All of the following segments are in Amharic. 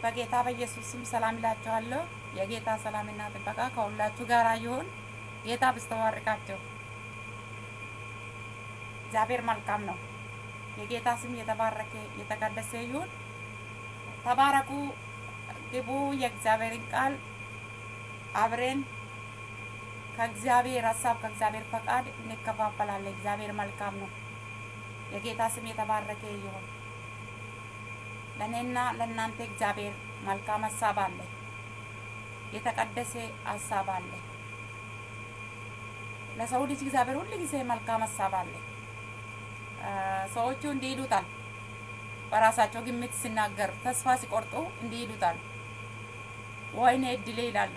በጌታ በኢየሱስ ስም ሰላም እላችኋለሁ። የጌታ ሰላምና ጥበቃ ከሁላችሁ ጋር ይሁን። ጌታ ብስተዋርቃቸው እግዚአብሔር መልካም ነው። የጌታ ስም የተባረከ የተቀደሰ ይሁን። ተባረኩ፣ ግቡ። የእግዚአብሔርን ቃል አብረን ከእግዚአብሔር ሀሳብ ከእግዚአብሔር ፈቃድ እንከፋፈላለን። እግዚአብሔር መልካም ነው። የጌታ ስም የተባረከ ይሁን። ለእኔና ለእናንተ እግዚአብሔር መልካም ሀሳብ አለ። የተቀደሰ ሀሳብ አለ። ለሰው ልጅ እግዚአብሔር ሁል ጊዜ መልካም ሀሳብ አለ። ሰዎቹ እንዲህ ይሉታል፣ በራሳቸው ግምት ሲናገር ተስፋ ሲቆርጡ እንዲህ ይሉታል፣ ወይኔ እድሌ ይላሉ።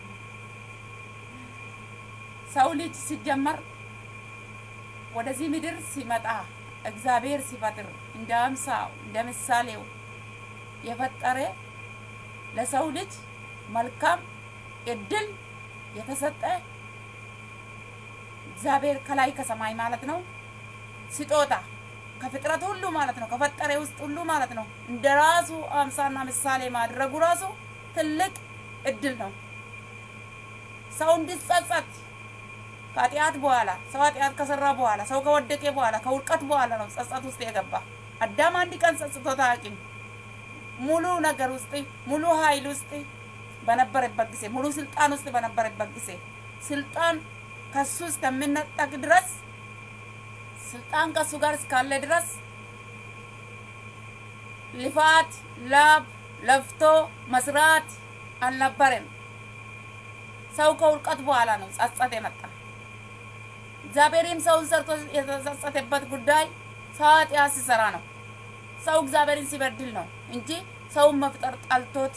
ሰው ልጅ ሲጀመር ወደዚህ ምድር ሲመጣ እግዚአብሔር ሲፈጥር እንደ አምሳው እንደ ምሳሌው የፈጠረ ለሰው ልጅ መልካም እድል የተሰጠ እግዚአብሔር ከላይ ከሰማይ ማለት ነው ስጦታ ከፍጥረት ሁሉ ማለት ነው ከፈጠረ ውስጥ ሁሉ ማለት ነው እንደ ራሱ አምሳና ምሳሌ ማድረጉ ራሱ ትልቅ እድል ነው። ሰው እንዲጸጸት ከኃጢአት በኋላ ሰው ኃጢአት ከሰራ በኋላ ሰው ከወደቀ በኋላ ከውድቀት በኋላ ነው ጸጸት ውስጥ የገባ። አዳም አንድ ቀን ጸጽቶት አያውቅም። ሙሉ ነገር ውስጥ ሙሉ ኃይል ውስጥ በነበረበት ጊዜ ሙሉ ስልጣን ውስጥ በነበረበት ጊዜ ስልጣን ከሱ እስከሚነጠቅ ድረስ ስልጣን ከሱ ጋር እስካለ ድረስ ልፋት፣ ላብ ለፍቶ መስራት አልነበረም። ሰው ከውድቀት በኋላ ነው ጸጸት የመጣ። እግዚአብሔርም ሰውን ሰርቶ የተጸጸተበት ጉዳይ ሰው ኃጢአት ሲሰራ ነው። ሰው እግዚአብሔርን ሲበድል ነው እንጂ ሰውን መፍጠር ጠልቶት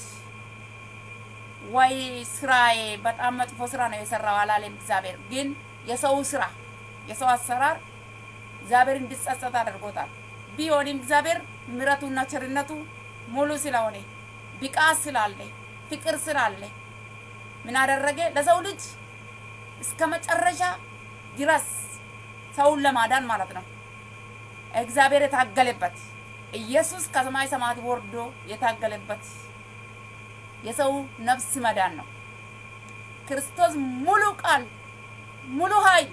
ወይ ስራዬ በጣም መጥፎ ስራ ነው የሰራው አላለም። እግዚአብሔር ግን የሰው ስራ የሰው አሰራር እግዚአብሔር እንዲጸጸት አድርጎታል። ቢሆንም እግዚአብሔር ምሕረቱና ቸርነቱ ሙሉ ስለሆነ ብቃት ስላለ ፍቅር ስላለ ምን አደረገ? ለሰው ልጅ እስከ መጨረሻ ድረስ ሰውን ለማዳን ማለት ነው እግዚአብሔር የታገለበት ኢየሱስ ከሰማይ ሰማያት ወርዶ የታገለበት የሰው ነፍስ መዳን ነው። ክርስቶስ ሙሉ ቃል፣ ሙሉ ኃይል፣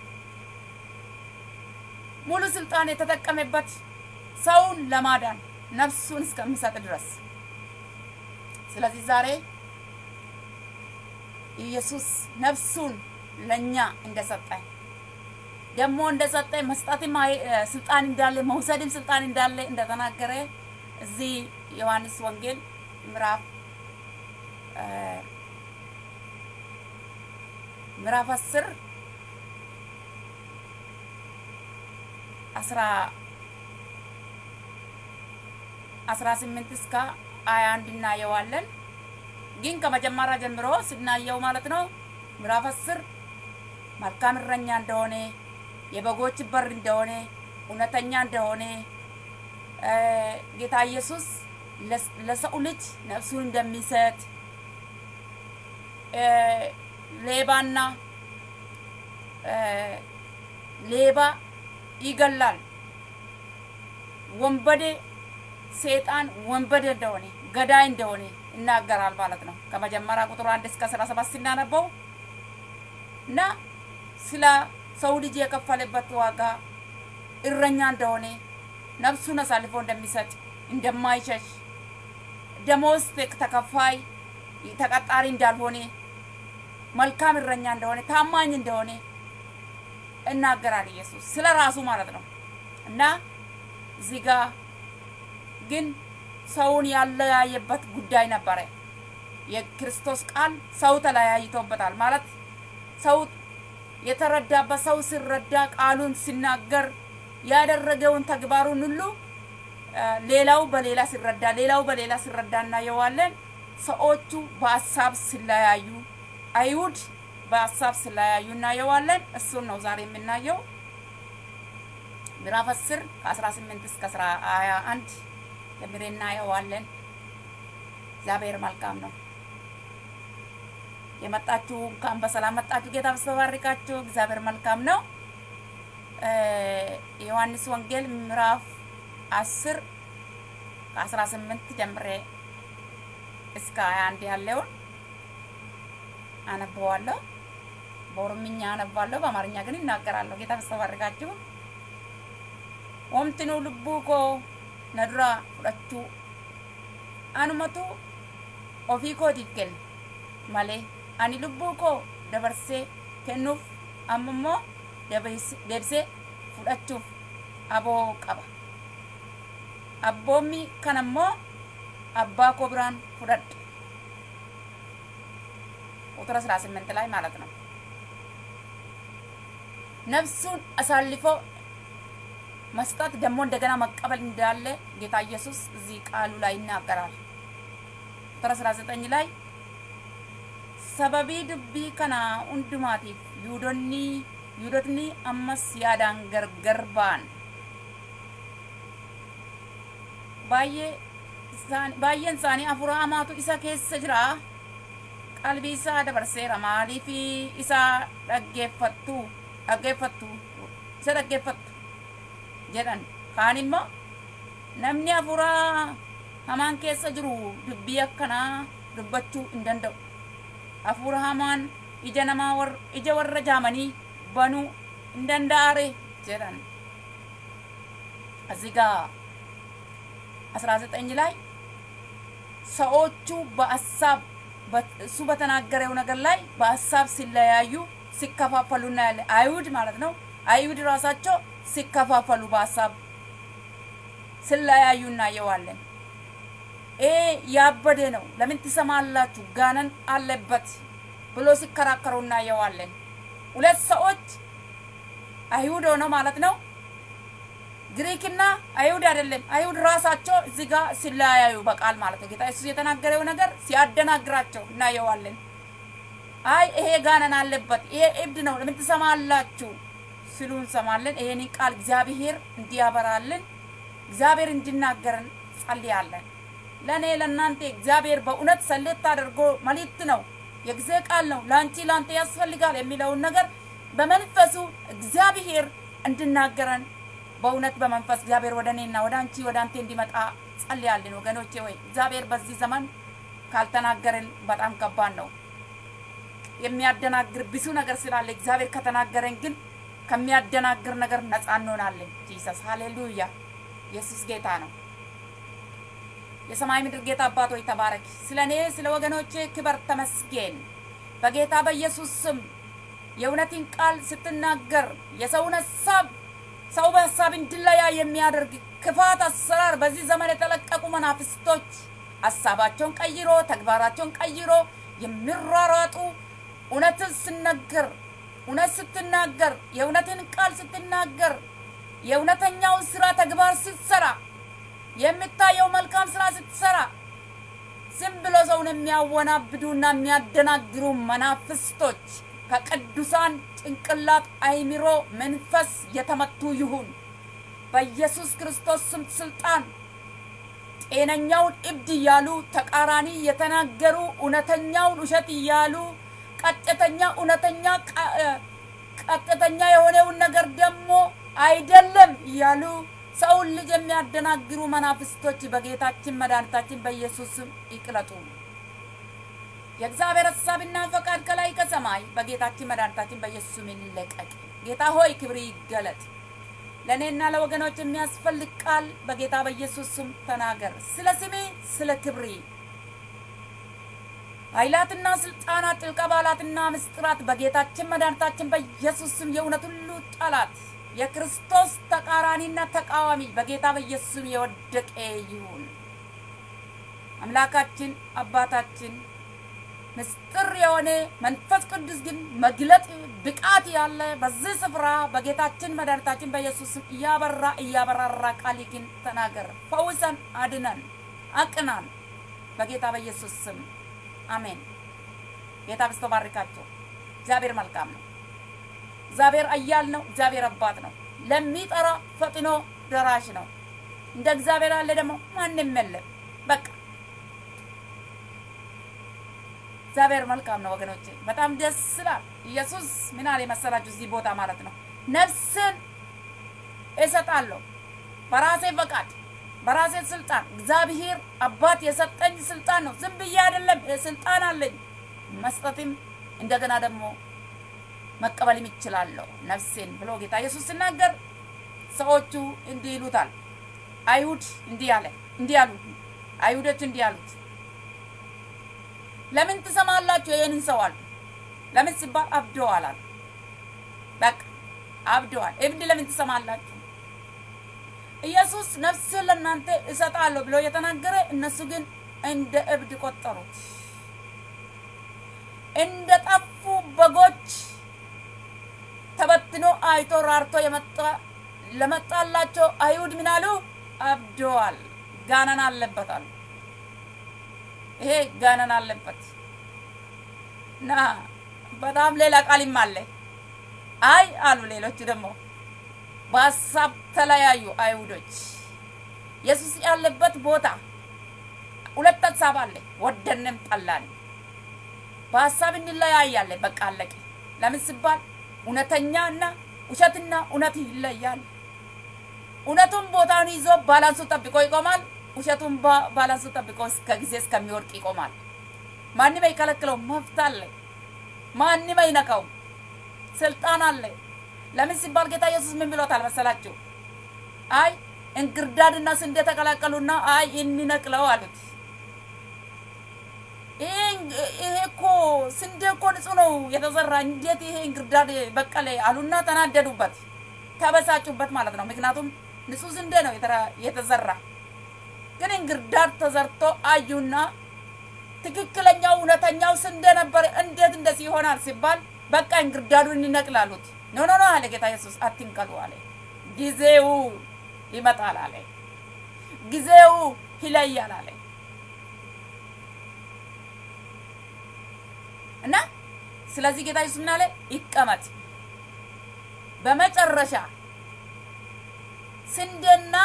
ሙሉ ስልጣን የተጠቀመበት ሰውን ለማዳን ነፍሱን እስከሚሰጥ ድረስ። ስለዚህ ዛሬ ኢየሱስ ነፍሱን ለኛ እንደሰጠ ደግሞ እንደሰጠ መስጠትም ስልጣን እንዳለ መውሰድም ስልጣን እንዳለ እንደተናገረ እዚህ ዮሐንስ ወንጌል ምዕራፍ ምዕራፍ አስር አስራ አስራ ስምንት እስከ ሀያ አንድ እናየዋለን። ግን ከመጀመሪያ ጀምሮ ስናየው ማለት ነው ምዕራፍ አስር መልካም እረኛ እንደሆነ የበጎች በር እንደሆነ እውነተኛ እንደሆነ ጌታ ኢየሱስ ለሰው ልጅ ነፍሱን እንደሚሰጥ ሌባና ሌባ ይገላል፣ ወንበዴ ሴጣን ወንበዴ እንደሆነ ገዳይ እንደሆነ ይናገራል ማለት ነው። ከመጀመሪያ ቁጥር አንድ እስከ አስራ ሰባት ሲናነበው እና ስለ ሰው ልጅ የከፈለበት ዋጋ እረኛ እንደሆነ ነፍሱን አሳልፎ እንደሚሰጥ እንደማይሸሽ ደሞዝ ተከፋይ ተቀጣሪ እንዳልሆነ መልካም እረኛ እንደሆነ ታማኝ እንደሆነ እናገራል ኢየሱስ ስለ ራሱ ማለት ነው። እና እዚህ ጋ ግን ሰውን ያለያየበት ጉዳይ ነበረ። የክርስቶስ ቃል ሰው ተለያይቶበታል ማለት ሰው የተረዳበት ሰው ሲረዳ ቃሉን ሲናገር ያደረገውን ተግባሩን ሁሉ ሌላው በሌላ ሲረዳ ሌላው በሌላ ሲረዳ እናየዋለን። ሰዎቹ በሀሳብ ሲለያዩ አይሁድ በሀሳብ ሲለያዩ እናየዋለን። እሱን ነው ዛሬ የምናየው። ምዕራፍ አስር ከአስራ ስምንት እስከ አስራ ሀያ አንድ ጀምሬ እናየዋለን። እግዚአብሔር መልካም ነው። የመጣችሁ እንኳን በሰላም መጣችሁ። ጌታ በስተባርካችሁ። እግዚአብሔር መልካም ነው። ዮሐንስ ወንጌል ምዕራፍ አስር ከአስራ ስምንት ጀምሬ እስከ ሀያ አንድ ያለውን አነበዋለሁ። በኦሮምኛ አነባለሁ፣ በአማርኛ ግን ይናገራለሁ። ጌታ መስተባርካችሁ ወምትኑ ልቡ ኮ ነዱራ ፍዳቹ አኑመቱ ኦፊ ኮቲif kenne malee ani lubbuu koo dabarsee kennuuf amma immoo deebisee fudhachuuf aboo qaba. Abboommi kana immoo abbaa koo biraan fudhadha. ቁጥር 18 ላይ ማለት ነው። ነፍሱን አሳልፎ መስጠት ደግሞ እንደገና መቀበል እንዳለ ጌታ ኢየሱስ እዚህ ቃሉ ላይ ይናገራል። ቁጥር 19 ላይ ሰበቢ ድቢ ከና ሁንዱማቲፍ ይሁዶኒ ይሁዶትኒ አመስ ያዳን ገርገር ባን baay'een isaanii afuura hamaatu isa keessa jira qalbii isaa dabarseera maaliif isa dhaggeeffattu dhaggeeffattu isa dhaggeeffattu jedhan kaan immoo namni afuura hamaan keessa jiru dubbii akkanaa dubbachuu hin danda'u afuura hamaan ija namaa ija warra jaamanii banuu hin danda'are jedhan እዚህ ጋር አስራ ዘጠኝ ላይ ሰዎቹ በሀሳብ እሱ በተናገረው ነገር ላይ በሀሳብ ሲለያዩ ሲከፋፈሉ እናያለን። አይሁድ ማለት ነው። አይሁድ ራሳቸው ሲከፋፈሉ በሀሳብ ሲለያዩ እናየዋለን። ይሄ ያበደ ነው፣ ለምን ትሰማላችሁ? ጋነን አለበት ብሎ ሲከራከሩ እናየዋለን። ሁለት ሰዎች አይሁድ ሆነው ማለት ነው ግሪክና አይሁድ አይደለም። አይሁድ ራሳቸው እዚህ ጋር ሲለያዩ በቃል ማለት ነው። ጌታ ኢየሱስ የተናገረው ነገር ሲያደናግራቸው እናየዋለን። አይ ይሄ ጋነን አለበት፣ ይሄ እብድ ነው፣ ለምን ትሰማላችሁ ሲሉ እንሰማለን። ይሄን ቃል እግዚአብሔር እንዲያበራልን እግዚአብሔር እንዲናገረን ጸልያለን። ለእኔ ለእናንተ እግዚአብሔር በእውነት ሰሌት አድርጎ መልእክት ነው፣ የጊዜ ቃል ነው፣ ለአንቺ ለአንተ ያስፈልጋል የሚለውን ነገር በመንፈሱ እግዚአብሔር እንድናገረን በእውነት በመንፈስ እግዚአብሔር ወደ እኔና ወደ አንቺ ወደ አንተ እንዲመጣ ጸልያለን። ወገኖቼ ወይ እግዚአብሔር በዚህ ዘመን ካልተናገረን በጣም ከባድ ነው። የሚያደናግር ብዙ ነገር ስላለ እግዚአብሔር ከተናገረን ግን ከሚያደናግር ነገር ነፃ እንሆናለን። ጂሰስ ሃሌሉያ! ኢየሱስ ጌታ ነው። የሰማይ ምድር ጌታ አባት ሆይ ተባረክ። ስለ እኔ ስለ ወገኖቼ ክበር ተመስገን። በጌታ በኢየሱስ ስም የእውነትን ቃል ስትናገር የሰውን ሀሳብ ሰው በሀሳብ እንዲለያ የሚያደርግ ክፋት አሰራር በዚህ ዘመን የተለቀቁ መናፍስቶች ሀሳባቸውን ቀይሮ ተግባራቸውን ቀይሮ የሚሯሯጡ እውነትን ስነገር እውነት ስትናገር የእውነትን ቃል ስትናገር የእውነተኛውን ስራ ተግባር ስትሰራ የሚታየው መልካም ስራ ስትሰራ ዝም ብሎ ሰውን የሚያወናብዱና የሚያደናግሩ መናፍስቶች ከቅዱሳን ጭንቅላት አይምሮ መንፈስ የተመቱ ይሁን በኢየሱስ ክርስቶስ ስም ስልጣን። ጤነኛውን እብድ እያሉ ተቃራኒ የተናገሩ እውነተኛውን ውሸት እያሉ ቀጥተኛ እውነተኛ ቀጥተኛ የሆነውን ነገር ደግሞ አይደለም እያሉ ሰውን ልጅ የሚያደናግሩ መናፍስቶች በጌታችን መድኃኒታችን በኢየሱስ ስም ይቅለጡ። የእግዚአብሔር ሀሳብና ፈቃድ ከላይ ከሰማይ በጌታችን መድኃኒታችን በኢየሱስ ስም ይለቀቅ። ጌታ ሆይ ክብር ይገለጥ። ለእኔና ለወገኖች የሚያስፈልግ ቃል በጌታ በኢየሱስ ስም ተናገር። ስለ ስሜ ስለ ክብሪ ኃይላትና ስልጣናት፣ ጥልቅ ባላትና ምስጢራት በጌታችን መድኃኒታችን በኢየሱስ ስም የእውነት ሁሉ ጠላት የክርስቶስ ተቃራኒና ተቃዋሚ በጌታ በኢየሱስ ስም የወደቀ ይሁን። አምላካችን አባታችን ምስጢር የሆነ መንፈስ ቅዱስ ግን መግለጥ ብቃት ያለ በዚህ ስፍራ በጌታችን መድኃኒታችን በኢየሱስ ስም እያበራ እያበራራ ቃል ግን ተናገር፣ ፈውሰን፣ አድነን፣ አቅናን በጌታ በኢየሱስ ስም አሜን። ጌታ በስቶ ባርካቸው። እግዚአብሔር መልካም ነው። እግዚአብሔር አያል ነው። እግዚአብሔር አባት ነው። ለሚጠራ ፈጥኖ ደራሽ ነው። እንደ እግዚአብሔር ያለ ደግሞ ማንም የለም። በቃ እግዚአብሔር መልካም ነው ወገኖቼ፣ በጣም ደስ ይላል። ኢየሱስ ምን አለ መሰላችሁ? እዚህ ቦታ ማለት ነው ነፍስን እሰጣለሁ በራሴ ፈቃድ በራሴ ስልጣን እግዚአብሔር አባት የሰጠኝ ስልጣን ነው። ዝም ብዬ አይደለም፣ ስልጣን አለኝ መስጠትም እንደገና ደግሞ መቀበልም ይችላለሁ ነፍሴን ብሎ ጌታ ኢየሱስ ሲናገር ሰዎቹ እንዲህ ይሉታል። አይሁድ እንዲህ አለ እንዲህ አሉ አይሁዶች እንዲህ አሉት፣ ለምን ትሰማላችሁ ይህንን ሰው አሉ። ለምን ሲባል አብደዋል አሉ። በቃ አብደዋል። እብድ ለምን ትሰማላችሁ? ኢየሱስ ነፍስን ለእናንተ እሰጣለሁ ብሎ የተናገረ እነሱ ግን እንደ እብድ ቆጠሩት። እንደ ጠፉ በጎች ተበትኖ አይቶ ራርቶ የመጣ ለመጣላቸው አይሁድ ምን አሉ? አብደዋል፣ ጋነን አለበት አሉ። ይሄ ጋነን አለበት እና በጣም ሌላ ቃልም አለ። አይ አሉ ሌሎቹ ደግሞ በሀሳብ ተለያዩ አይሁዶች። ኢየሱስ ያለበት ቦታ ሁለት ሀሳብ አለ፣ ወደንም ጠላን በሀሳብ እንለያያለን። በቃ አለቀ። ለምን ሲባል እውነተኛ እና ውሸትና እውነት ይለያል። እውነቱን ቦታውን ይዞ ባላንሱ ጠብቆ ይቆማል። ውሸቱን ባላንሱ ጠብቆ እስከ ጊዜ እስከሚወድቅ ይቆማል። ማንም አይከለክለው፣ መብት አለ። ማንም አይነካውም፣ ስልጣን አለ። ለምን ሲባል ጌታ ኢየሱስ ምን ብሎታል መሰላችሁ? አይ እንክርዳድና ስንዴ ተቀላቀሉና አይ እንነቅለው አሉት። ይሄ እኮ ስንዴ እኮ ንጹህ ነው የተዘራ፣ እንዴት ይሄ እንክርዳድ በቀለ አሉና ተናደዱበት፣ ተበሳጩበት ማለት ነው። ምክንያቱም ንጹህ ስንዴ ነው የተዘራ፣ ግን እንክርዳድ ተዘርቶ አዩና ትክክለኛው እውነተኛው ስንዴ ነበር፣ እንዴት እንደዚህ ይሆናል ሲባል በቃ እንክርዳዱን እንነቅላሉት። ኖ ኖ ኖ አለ ጌታ ኢየሱስ፣ አትንቀሉ አለ። ጊዜው ይመጣል አለ። ጊዜው ይለያል አለ። እና ስለዚህ ጌታ ኢየሱስ ምን አለ? ይቀመጥ። በመጨረሻ ስንዴና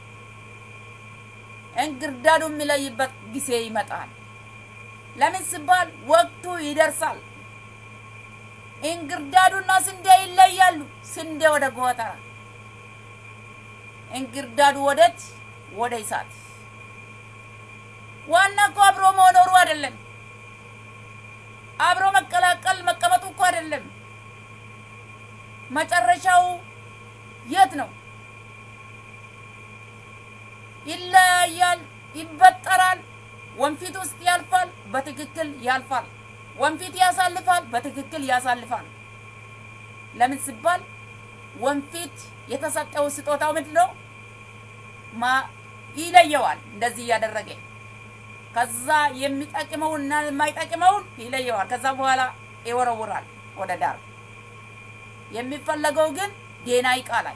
እንክርዳዱ የሚለይበት ጊዜ ይመጣል። ለምን ሲባል ወቅቱ ይደርሳል። እንክርዳዱና ስንዴ ይለያሉ። ስንዴ ወደ ጎተራ፣ እንክርዳዱ ወዴት? ወደ እሳት። ዋና እኮ አብሮ መኖሩ አይደለም። አብሮ መቀላቀል መቀመጡ እኮ አይደለም። መጨረሻው የት ነው? ይለያያል፣ ይበጠራል። ወንፊት ውስጥ ያልፋል፣ በትክክል ያልፋል። ወንፊት ያሳልፋል፣ በትክክል ያሳልፋል። ለምን ሲባል ወንፊት የተሰጠው ስጦታው ምንድን ነው? ማ ይለየዋል። እንደዚህ እያደረገ ከዛ የሚጠቅመውና የማይጠቅመውን ይለየዋል። ከዛ በኋላ ይወረውራል ወደ ዳር። የሚፈለገው ግን ዴና ይቃላል።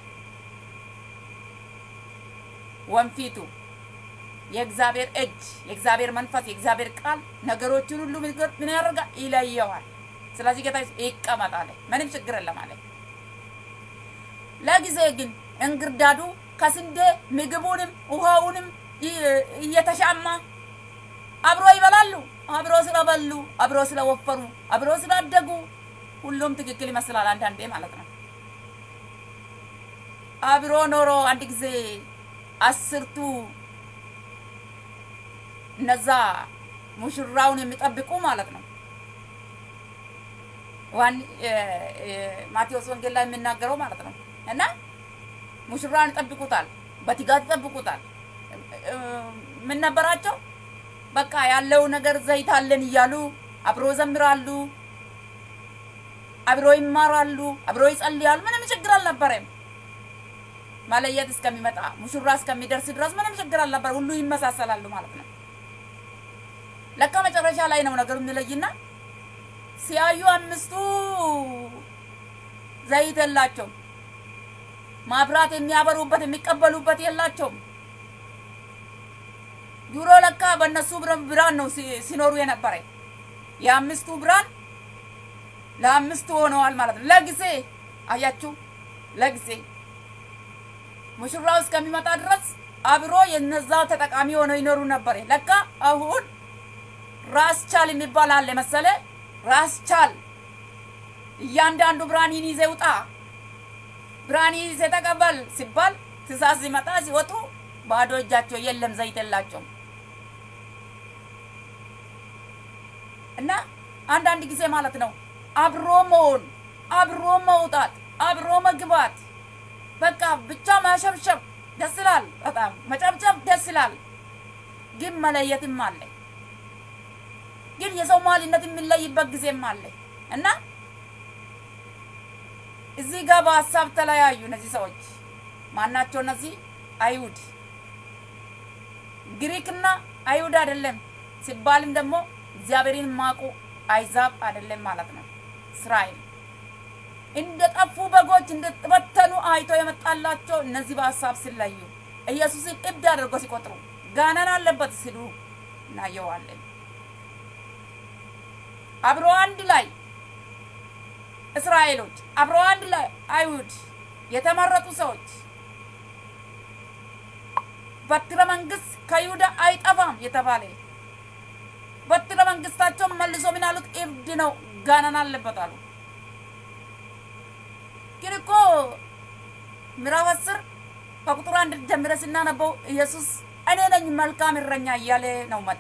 ወንፊቱ የእግዚአብሔር እጅ፣ የእግዚአብሔር መንፈስ፣ የእግዚአብሔር ቃል ነገሮችን ሁሉ ምን ያደርጋል? ይለየዋል። ስለዚህ ጌታ ይቀመጣል። ምንም ችግር የለም አለ። ለጊዜ ግን እንክርዳዱ ከስንዴ ምግቡንም ውሃውንም እየተሻማ አብሮ ይበላሉ። አብሮ ስለበሉ፣ አብሮ ስለወፈሩ፣ አብሮ ስላደጉ ሁሉም ትክክል ይመስላል አንዳንዴ ማለት ነው። አብሮ ኖሮ አንድ ጊዜ አስርቱ እነዛ ሙሽራውን የሚጠብቁ ማለት ነው። ዋን ማቴዎስ ወንጌል ላይ የሚናገረው ማለት ነው። እና ሙሽራን ይጠብቁታል፣ በትጋት ይጠብቁታል። ምን ነበራቸው? በቃ ያለው ነገር ዘይት አለን እያሉ አብሮ ዘምራሉ፣ አብሮ ይማራሉ፣ አብሮ ይጸልያሉ። ምንም ችግር አልነበረም። መለየት እስከሚመጣ ሙሽራ እስከሚደርስ ድረስ ምንም ችግር አልነበረ። ሁሉ ይመሳሰላሉ ማለት ነው። ለካ መጨረሻ ላይ ነው ነገሩ የሚለይና ሲያዩ አምስቱ ዘይት የላቸውም። ማብራት የሚያበሩበት የሚቀበሉበት የላቸውም። ድሮ ለካ በእነሱ ብርሃን ነው ሲኖሩ የነበረ። የአምስቱ ብርሃን ለአምስቱ ሆነዋል ማለት ነው። ለጊዜ አያችሁ፣ ለጊዜ ሙሽራው እስከሚመጣ ድረስ አብሮ የነዛ ተጠቃሚ ሆነው ይኖሩ ነበር። ለካ አሁን ራስ ቻል የሚባል አለ መሰለ። ራስ ቻል እያንዳንዱ ብርሃንን ይዘህ ውጣ፣ ብርሃን ይዘህ ተቀበል ሲባል ትእዛዝ ሲመጣ ሲወጡ ባዶ እጃቸው የለም፣ ዘይት የላቸውም። እና አንዳንድ ጊዜ ማለት ነው አብሮ መሆን፣ አብሮ መውጣት፣ አብሮ መግባት፣ በቃ ብቻ ማሸብሸብ ደስ ይላል። በጣም መጨብጨብ ደስ ይላል። ግን መለየትም አለ። ግን የሰው ማንነት የሚለይበት ጊዜም አለ እና እዚህ ጋር በሀሳብ ተለያዩ። እነዚህ ሰዎች ማናቸው? እነዚህ አይሁድ ግሪክና አይሁድ አይደለም ሲባልም ደግሞ እግዚአብሔርን ማቁ አይዛብ አይደለም ማለት ነው። እስራኤል እንደ ጠፉ በጎች እንደተበተኑ አይቶ የመጣላቸው እነዚህ በሀሳብ ሲለዩ ኢየሱስን እብድ አድርጎ ሲቆጥሩ ጋነን አለበት ሲሉ እናየዋለን። አብሮ አንድ ላይ እስራኤሎች አብሮ አንድ ላይ አይሁድ የተመረጡ ሰዎች በትረ መንግስት ከይሁዳ አይጠፋም የተባለ በትረ መንግስታቸው መልሶ ምን አሉት? እብድ ነው፣ ጋነን አለበት አሉ። ግን እኮ ምዕራፍ አስር ከቁጥር አንድ ጀምረ ስናነበው ኢየሱስ እኔ ነኝ መልካም እረኛ እያለ ነው መጣ።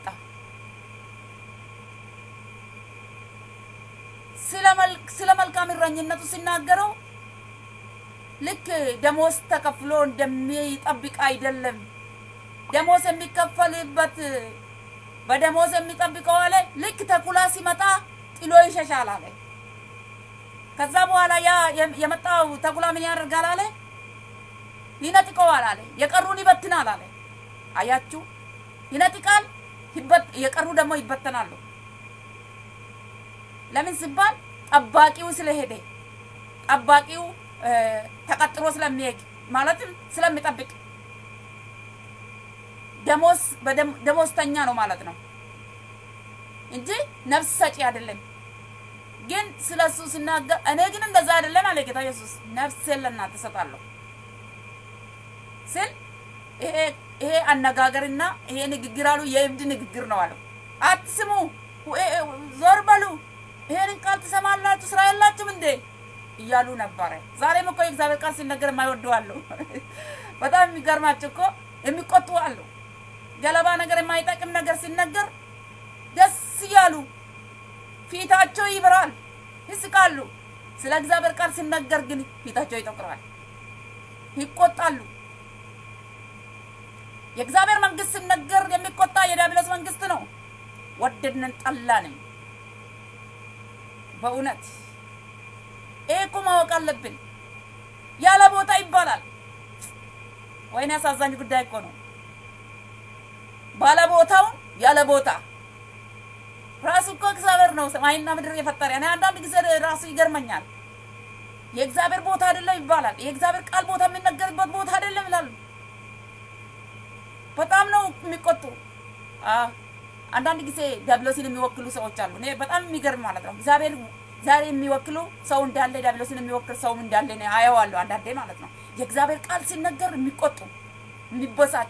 ስለ መልካም እረኝነቱ ሲናገረው ልክ ደሞዝ ተከፍሎ እንደሚጠብቅ አይደለም። ደሞዝ የሚከፈልበት በደሞዝ የሚጠብቀው አለ ልክ ተኩላ ሲመጣ ጥሎ ይሸሻል አለ። ከዛ በኋላ ያ የመጣው ተኩላ ምን ያደርጋል አለ? ይነጥቀዋል አለ። የቀሩን ይበትናል አለ። አያችሁ፣ ይነጥቃል፣ የቀሩ ደግሞ ይበተናሉ። ለምን ሲባል ጠባቂው ስለሄደ ጠባቂው ተቀጥሮ ስለሚሄድ ማለትም ስለሚጠብቅ ደሞዝ ደሞዝተኛ ነው ማለት ነው እንጂ ነፍስ ሰጪ አይደለም። ግን ስለ እሱ ሲናገር እኔ ግን እንደዛ አይደለም አለ ጌታ ኢየሱስ። ነፍሴን ለእናንተ እሰጣለሁ ስል ይሄ አነጋገርና ይሄ ንግግር አሉ የእብድ ንግግር ነው አለው። አትስሙ፣ ዞር በሉ፣ ይሄንን ቃል ትሰማላችሁ፣ ስራ የላችሁም እንዴ እያሉ ነበረ። ዛሬም እኮ የእግዚአብሔር ቃል ሲነገር የማይወዱ አሉ። በጣም የሚገርማቸው እኮ የሚቆጡ አሉ። ገለባ ነገር የማይጠቅም ነገር ሲነገር ደስ እያሉ ፊታቸው ይብራል፣ ይስቃሉ። ስለ እግዚአብሔር ቃል ሲነገር ግን ፊታቸው ይጠቁራል፣ ይቆጣሉ። የእግዚአብሔር መንግስት ሲነገር የሚቆጣ የዲያብሎስ መንግስት ነው። ወደድንን ጠላንም በእውነት ይሄ እኮ ማወቅ አለብን። ያለ ቦታ ይባላል። ወይኔ አሳዛኝ ጉዳይ እኮ ነው። ባለ ቦታውን ያለ ቦታ ራሱ እኮ እግዚአብሔር ነው ሰማይና ምድር የፈጠረ። እኔ አንዳንድ ጊዜ ራሱ ይገርመኛል። የእግዚአብሔር ቦታ አይደለም ይባላል። የእግዚአብሔር ቃል ቦታ የሚነገርበት ቦታ አይደለም ይላሉ። በጣም ነው የሚቆጡ። አንዳንድ ጊዜ ዲያብሎስን የሚወክሉ ሰዎች አሉ። እኔ በጣም የሚገርም ማለት ነው። እግዚአብሔር ዛሬ የሚወክሉ ሰው እንዳለ ዲያብሎስን የሚወክል ሰውም እንዳለ ነው አየዋለሁ አንዳንዴ ማለት ነው። የእግዚአብሔር ቃል ሲነገር የሚቆጡ የሚበሳጩ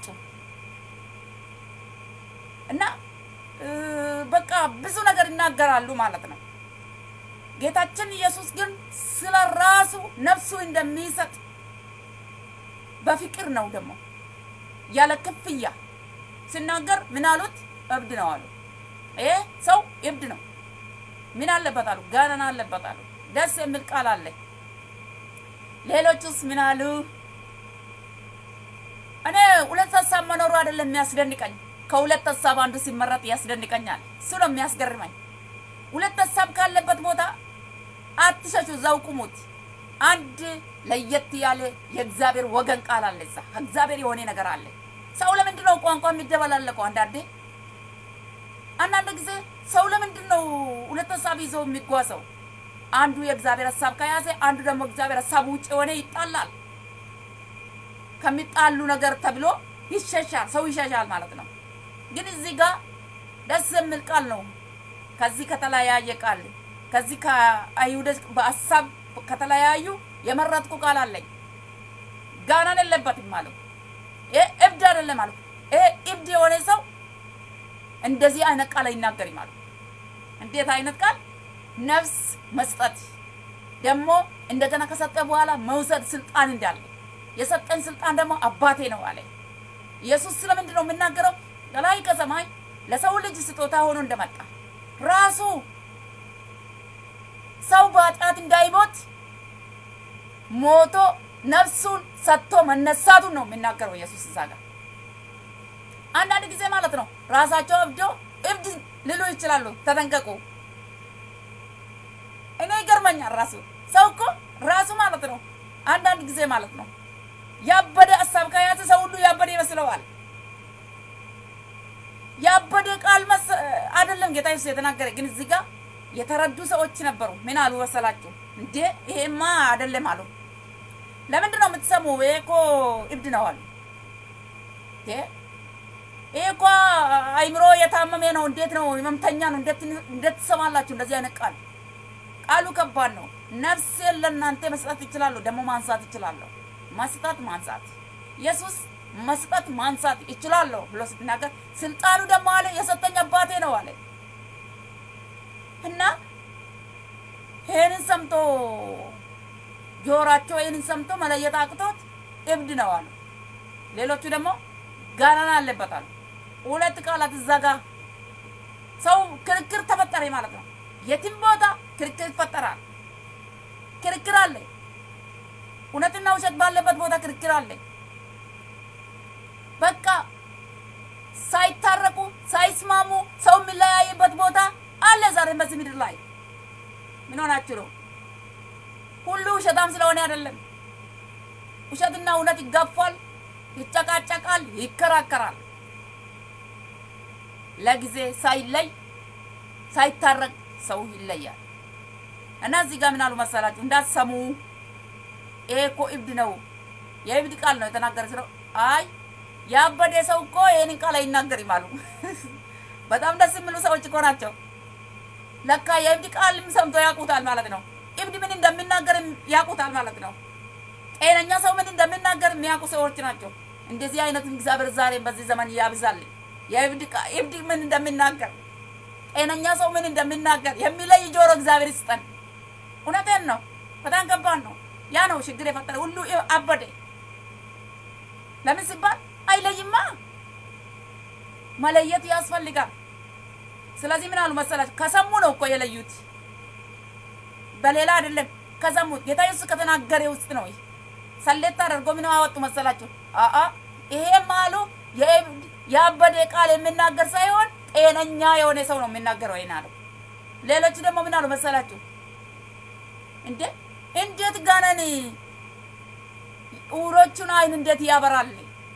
እና በቃ ብዙ ነገር ይናገራሉ ማለት ነው። ጌታችን ኢየሱስ ግን ስለ ራሱ ነፍሱ እንደሚሰጥ በፍቅር ነው ደግሞ ያለ ክፍያ ሲናገር ምን አሉት? እብድ ነው አሉ። ይሄ ሰው እብድ ነው። ምን አለበት አሉ? ጋነን አለበት አሉ። ደስ የሚል ቃል አለ። ሌሎቹስ ምን አሉ? እኔ ሁለት ሀሳብ መኖሩ አይደለም የሚያስደንቀኝ፣ ከሁለት ሀሳብ አንዱ ሲመረጥ ያስደንቀኛል። እሱ ነው የሚያስገርመኝ። ሁለት ሀሳብ ካለበት ቦታ አትሸሹ፣ እዛው ቁሙት። አንድ ለየት ያለ የእግዚአብሔር ወገን ቃል አለ። እዛ ከእግዚአብሔር የሆነ ነገር አለ። ሰው ለምንድን ነው ቋንቋ የሚደበላለቀው? አንዳንዴ አንዳንድ ጊዜ ሰው ለምንድን ነው ሁለት ሀሳብ ይዞ የሚጓዘው? አንዱ የእግዚአብሔር ሀሳብ ከያዘ አንዱ ደግሞ እግዚአብሔር ሀሳብ ውጭ የሆነ ይጣላል። ከሚጣሉ ነገር ተብሎ ይሸሻል፣ ሰው ይሸሻል ማለት ነው። ግን እዚህ ጋር ደስ የሚል ቃል ነው። ከዚህ ከተለያየ ቃል ከዚህ ከአይሁዶች በሀሳብ ከተለያዩ የመረጥኩ ቃል አለኝ። ጋናን የለበትም ማለት ይሄ እብድ አይደለም ማለት ይሄ እብድ የሆነ ሰው እንደዚህ አይነት ቃል አይናገር ማለት እንዴት አይነት ቃል ነፍስ መስጠት ደግሞ እንደገና ከሰጠ በኋላ መውሰድ ስልጣን እንዳለ የሰጠን ስልጣን ደግሞ አባቴ ነው አለ። ኢየሱስ ስለምንድን ነው የሚናገረው? ከላይ ከሰማይ ለሰው ልጅ ስጦታ ሆኖ እንደመጣ ራሱ ሰው በኃጢአት እንዳይሞት ሞቶ ነፍሱን ሰጥቶ መነሳቱን ነው የሚናገረው ኢየሱስ እዛ ጋር። አንዳንድ ጊዜ ማለት ነው ራሳቸው እብዶ እብድ ልሉ ይችላሉ። ተጠንቀቁ። እኔ ይገርመኛል። ራሱ ሰው እኮ ራሱ ማለት ነው አንዳንድ ጊዜ ማለት ነው ያበደ ሀሳብ ከያዘ ሰው ሁሉ ያበደ ይመስለዋል። ያበደ ቃል መስ አይደለም ጌታ ኢየሱስ የተናገረ ግን እዚህ ጋር የተረዱ ሰዎች ነበሩ። ምን አሉ መሰላችሁ? እንዴ ይሄማ አይደለም አሉ። ለምንድን ነው የምትሰሙ? ይሄ እኮ እብድ ነው አሉ። ይሄ እኮ አይምሮ የታመመ ነው። እንዴት ነው ህመምተኛ ነው? እንዴት ትሰማላችሁ እንደዚህ አይነት ቃል? ቃሉ ከባድ ነው። ነፍሴን ለእናንተ መስጠት ይችላለሁ፣ ደግሞ ማንሳት ይችላለሁ። መስጠት ማንሳት ኢየሱስ መስጠት ማንሳት ይችላለሁ ብሎ ስትናገር ስልጣኑ ደግሞ አለ የሰጠኝ አባቴ ነው አለ እና ይህንን ሰምቶ ጆሯቸው ይህንን ሰምቶ መለየት አቅቶት እብድ ነው አሉ። ሌሎቹ ደግሞ ጋናና አለበት አሉ። ሁለት ቃላት እዛ ጋ ሰው ክርክር ተፈጠረ ማለት ነው። የትም ቦታ ክርክር ይፈጠራል። ክርክር አለ። እውነትና ውሸት ባለበት ቦታ ክርክር አለ። በቃ ሳይታረቁ ሳይስማሙ ሰው የሚለያይበት ቦታ አለ። ዛሬ በዚህ ምድር ላይ ምን ሆናችሁ ነው? ሁሉ ውሸታም ስለሆነ አይደለም። ውሸትና እውነት ይጋፋል፣ ይጨቃጨቃል፣ ይከራከራል። ለጊዜ ሳይለይ ሳይታረቅ ሰው ይለያል። እና እዚህ ጋር ምን አሉ መሰላችሁ? እንዳትሰሙ ይሄ እኮ እብድ ነው፣ የእብድ ቃል ነው የተናገረ ስለው አይ ያበደ ሰው እኮ ይሄንን ቃል አይናገርም አሉ። በጣም ደስ የሚሉ ሰዎች እኮ ናቸው። ለካ የእብድ ቃልም ሰምቶ ያውቁታል ማለት ነው። እብድ ምን እንደሚናገር ያውቁታል ማለት ነው። ጤነኛ ሰው ምን እንደሚናገር የሚያውቁ ሰዎች ናቸው። እንደዚህ አይነቱን እግዚአብሔር ዛሬም በዚህ ዘመን ያብዛልኝ። የእብድ ምን እንደሚናገር ጤነኛ ሰው ምን እንደሚናገር የሚለይ ጆሮ እግዚአብሔር ይስጠን። እውነቴን ነው። በጣም ከባድ ነው። ያ ነው ችግር የፈጠረ ሁሉ አበደ። ለምን ሲባል አይለይማ፣ መለየት ያስፈልጋል። ስለዚህ ምን አሉ መሰላችሁ? ከሰሙ ነው እኮ የለዩት፣ በሌላ አይደለም። ከሰሙት ጌታ ኢየሱስ ከተናገረ ውስጥ ነው። ሰሌት አድርጎ ምን አወጡ መሰላችሁ? አአ ይሄም አሉ ያበደ ቃል የሚናገር ሳይሆን ጤነኛ የሆነ ሰው ነው የሚናገረው። ይሄን አሉ። ሌሎቹ ደግሞ ምን አሉ መሰላችሁ? እንዴ እንዴት ጋነን ዕውሮቹን አይን እንዴት ያበራል?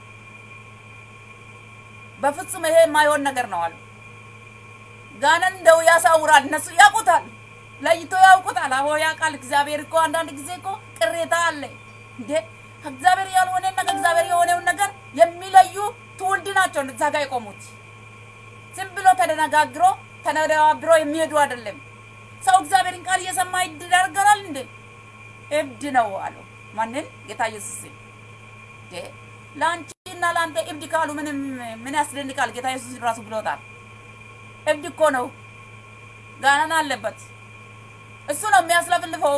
በፍጹም ይሄ የማይሆን ነገር ነው አሉ። ጋነን እንደው ያሳውራል። እነሱ ያውቁታል፣ ለይቶ ያውቁታል። አዎ ያውቃል። እግዚአብሔር እኮ አንዳንድ ጊዜ እኮ ቅሬታ አለ እንዴ እግዚአብሔር ያልሆነና ከእግዚአብሔር የሆነውን ነገር የሚለዩ ትውልድ ናቸው እዛ ጋ የቆሙት። ዝም ብሎ ተደነጋግሮ ተነጋግሮ የሚሄዱ አይደለም። ሰው እግዚአብሔርን ቃል እየሰማ ይደረገራል እንዴ? እብድ ነው አሉ። ማንን? ጌታ ኢየሱስ። ለአንቺና ለአንተ እብድ ካሉ ምንም ምን ያስደንቃል? ጌታ ኢየሱስ ራሱ ብሎታል። እብድ እኮ ነው፣ ጋናን አለበት። እሱ ነው የሚያስለፍልፈው።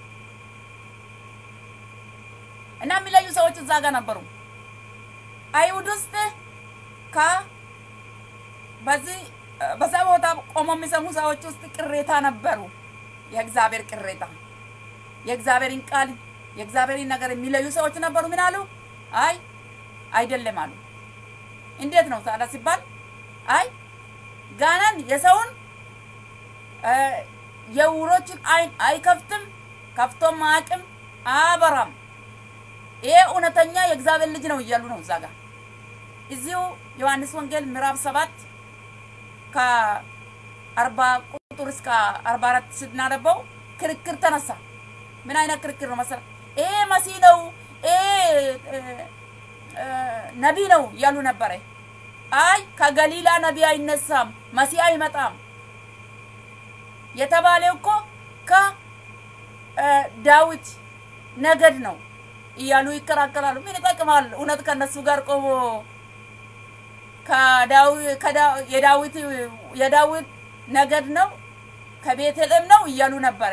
እና የሚለዩ ሰዎች እዛ ጋር ነበሩ። አይሁድ ውስጥ ከ በዚህ በዛ ቦታ ቆሞ የሚሰሙ ሰዎች ውስጥ ቅሬታ ነበሩ። የእግዚአብሔር ቅሬታ የእግዚአብሔርን ቃል የእግዚአብሔርን ነገር የሚለዩ ሰዎች ነበሩ። ምን አሉ? አይ አይደለም አሉ። እንዴት ነው ታዲያ ሲባል አይ ጋናን የሰውን የዕውሮችን አይን አይከፍትም፣ ከፍቶም አያውቅም፣ አያበራም። ይሄ እውነተኛ የእግዚአብሔር ልጅ ነው እያሉ ነው እዛ ጋር እዚሁ ዮሐንስ ወንጌል ምዕራፍ ሰባት ከአርባ ቁጥር እስከ አርባ አራት ስናነበው ክርክር ተነሳ። ምን አይነት ክርክር ነው መሰለህ? ይሄ መሲህ ነው፣ ይሄ ነቢይ ነው እያሉ ነበረ። አይ ከገሊላ ነቢይ አይነሳም፣ መሲህ አይመጣም የተባለው እኮ ከዳዊት ነገድ ነው እያሉ ይከራከራሉ። ምን ይጠቅማል? እውነት ከነሱ ጋር ቆሞ የዳዊት የዳዊት ነገድ ነው ከቤተልሔም ነው እያሉ ነበረ።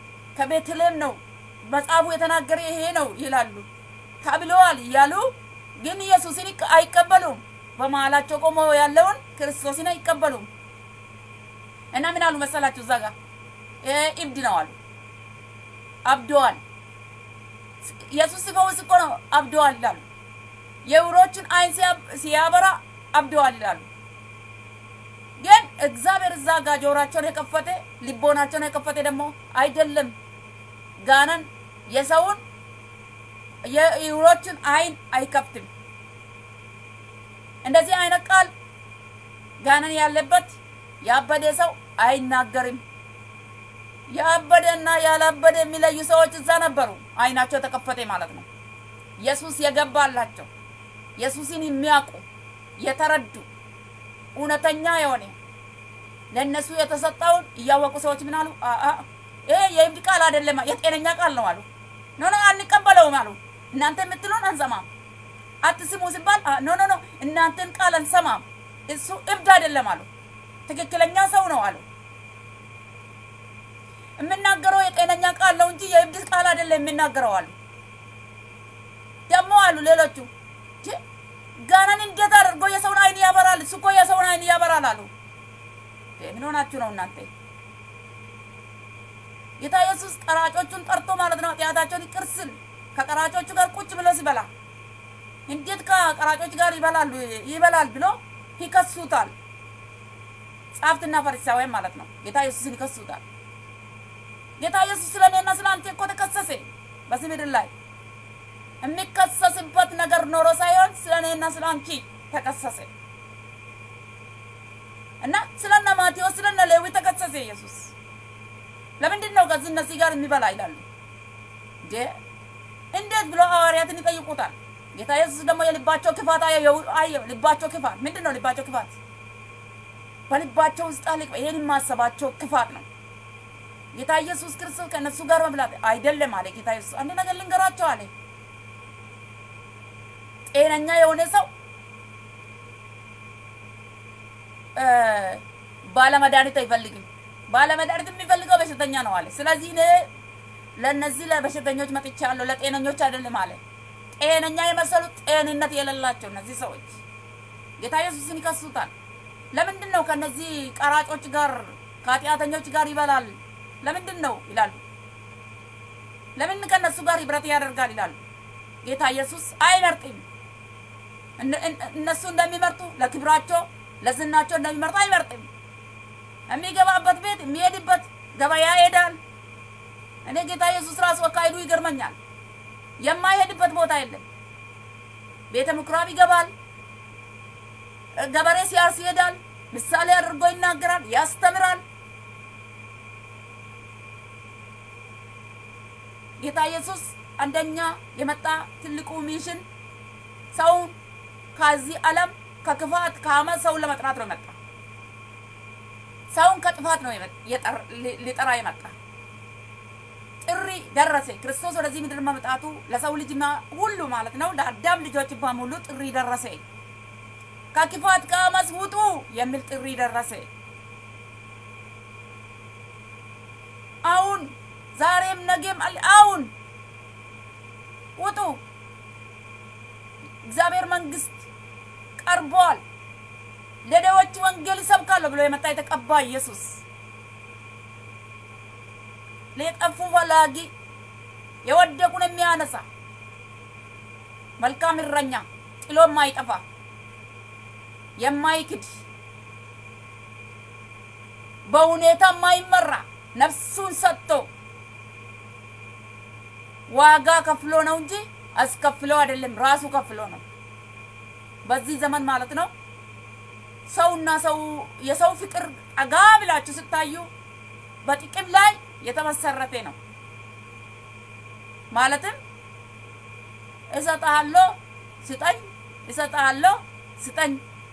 ከቤተልሔም ነው መጽሐፉ የተናገረ ይሄ ነው ይላሉ ተብለዋል እያሉ ግን ኢየሱስን አይቀበሉም። በመሀላቸው ቆሞ ያለውን ክርስቶስን አይቀበሉም። እና ምን አሉ መሰላችሁ? እዛ ጋር እብድ ነው አሉ። አብደዋል። ኢየሱስ ሲፈውስ እኮ ነው አብደዋል ይላሉ። የዕውሮችን አይን ሲያበራ አብደዋል ይላሉ። ግን እግዚአብሔር እዛ ጋር ጆሯቸውን የከፈተ ልቦናቸውን የከፈተ ደግሞ አይደለም። ጋነን የሰውን የዕውሮችን አይን አይከፍትም። እንደዚህ አይነት ቃል ጋነን ያለበት ያበደ ሰው አይናገርም። ያበደና ያላበደ የሚለዩ ሰዎች እዛ ነበሩ። አይናቸው ተከፈተ ማለት ነው። ኢየሱስ የገባላቸው ኢየሱስን የሚያውቁ የተረዱ እውነተኛ የሆነ ለእነሱ የተሰጠውን እያወቁ ሰዎች ምን አሉ? ይሄ የእብድ ቃል አይደለም፣ የጤነኛ ቃል ነው አሉ። ኖ ኖ አንቀበለውም አሉ። እናንተ የምትሉን አንሰማም። አትስሙ ሲባል ኖ ኖ ኖ እናንተን ቃል አንሰማም፣ እሱ እብድ አይደለም አሉ። ትክክለኛ ሰው ነው አሉ። የምናገረው የጤነኛ ቃል ነው እንጂ የእብድ ቃል አይደለም የሚናገረው አሉ። ደግሞ አሉ ሌሎቹ ጋናን እንዴት አድርጎ የሰውን አይን ያበራል? እሱ እኮ የሰውን አይን ያበራል አሉ። ምን ሆናችሁ ነው እናንተ? ጌታ ኢየሱስ ቀራጮቹን ጠርቶ ማለት ነው ኃጢአታቸውን ይቅር ሲል ከቀራጮቹ ጋር ቁጭ ብሎ ሲበላ እንዴት ከቀራጮች ጋር ይበላሉ ይበላል ብሎ ይከሱታል። ጸሐፍትና ፈሪሳውያን ማለት ነው ጌታ ኢየሱስን ይከሱታል። ጌታ ኢየሱስ ስለ እኔና ስለ አንተ እኮ ተከሰሰ በዚህ ምድር ላይ የሚከሰስበት ነገር ኖሮ ሳይሆን ስለ እኔና ስለ አንቺ ተከሰሰ እና ስለነ ማቴዎስ ስለነ ሌዊ ተከሰሰ ኢየሱስ። ለምንድን ነው ከዚህ እነዚህ ጋር የሚበላ ይላሉ እንዴ? እንዴት ብሎ ሐዋርያትን ይጠይቁታል። ጌታ ኢየሱስ ደግሞ የልባቸው ክፋት አየ። ልባቸው ክፋት ምንድን ነው? ልባቸው ክፋት በልባቸው ውስጥ አለ። ይሄን የማሰባቸው ክፋት ነው። ጌታ ኢየሱስ ክርስቶስ ከእነሱ ጋር መብላት አይደለም አለ። ጌታ ኢየሱስ አንድ ነገር ልንገራቸው አለ። ጤነኛ የሆነ ሰው ባለመድኃኒት አይፈልግም። ባለመድኃኒት የሚፈልገው በሽተኛ ነው አለ። ስለዚህ እኔ ለእነዚህ ለበሽተኞች መጥቻለሁ፣ ለጤነኞች አይደለም አለ። ጤነኛ የመሰሉት ጤንነት የሌላቸው እነዚህ ሰዎች ጌታ ኢየሱስን ይከሱታል። ለምንድን ነው ከነዚህ ቀራጮች ጋር ከኃጢአተኞች ጋር ይበላል? ለምንድን ነው ይላሉ። ለምን ከነሱ ጋር ህብረት ያደርጋል ይላሉ። ጌታ ኢየሱስ አይመርጥም። እነሱ እንደሚመርጡ ለክብራቸው ለዝናቸው እንደሚመርጡ አይመርጥም። የሚገባበት ቤት የሚሄድበት ገበያ ይሄዳል። እኔ ጌታ ኢየሱስ ራሱ አካሄዱ ይገርመኛል። የማይሄድበት ቦታ የለም። ቤተ ምኩራብ ይገባል። ገበሬ ሲያርስ ይሄዳል። ምሳሌ አድርጎ ይናገራል፣ ያስተምራል። ጌታ ኢየሱስ አንደኛ የመጣ ትልቁ ሚሽን ሰውን ከዚህ ዓለም ከክፋት ከአመት ሰውን ለመጥራት ነው የመጣ። ሰውን ከጥፋት ነው ሊጠራ የመጣ። ጥሪ ደረሰ። ክርስቶስ ወደዚህ ምድር መምጣቱ ለሰው ልጅ ሁሉ ማለት ነው ለአዳም ልጆች በሙሉ ጥሪ ደረሰ። ከክፋት ከአመፅ ውጡ የሚል ጥሪ ደረሰ። አሁን ዛሬም ነገም አሁን ውጡ፣ እግዚአብሔር መንግስት ቀርቧል፣ ለደዎች ወንጌል ይሰብካለሁ ብሎ የመጣ የተቀባ ኢየሱስ ለጠፉ ፈላጊ የወደቁን የሚያነሳ መልካም እረኛ ጥሎ የማይጠፋ የማይክድ በሁኔታ የማይመራ ነፍሱን ሰጥቶ ዋጋ ከፍሎ ነው እንጂ አስከፍሎ አይደለም፣ ራሱ ከፍሎ ነው። በዚህ ዘመን ማለት ነው ሰውና ሰው የሰው ፍቅር ጠጋ ብላችሁ ስታዩ በጥቅም ላይ የተመሰረተ ነው። ማለትም እሰጥሃለሁ ስጠኝ፣ እሰጥሃለሁ ስጠኝ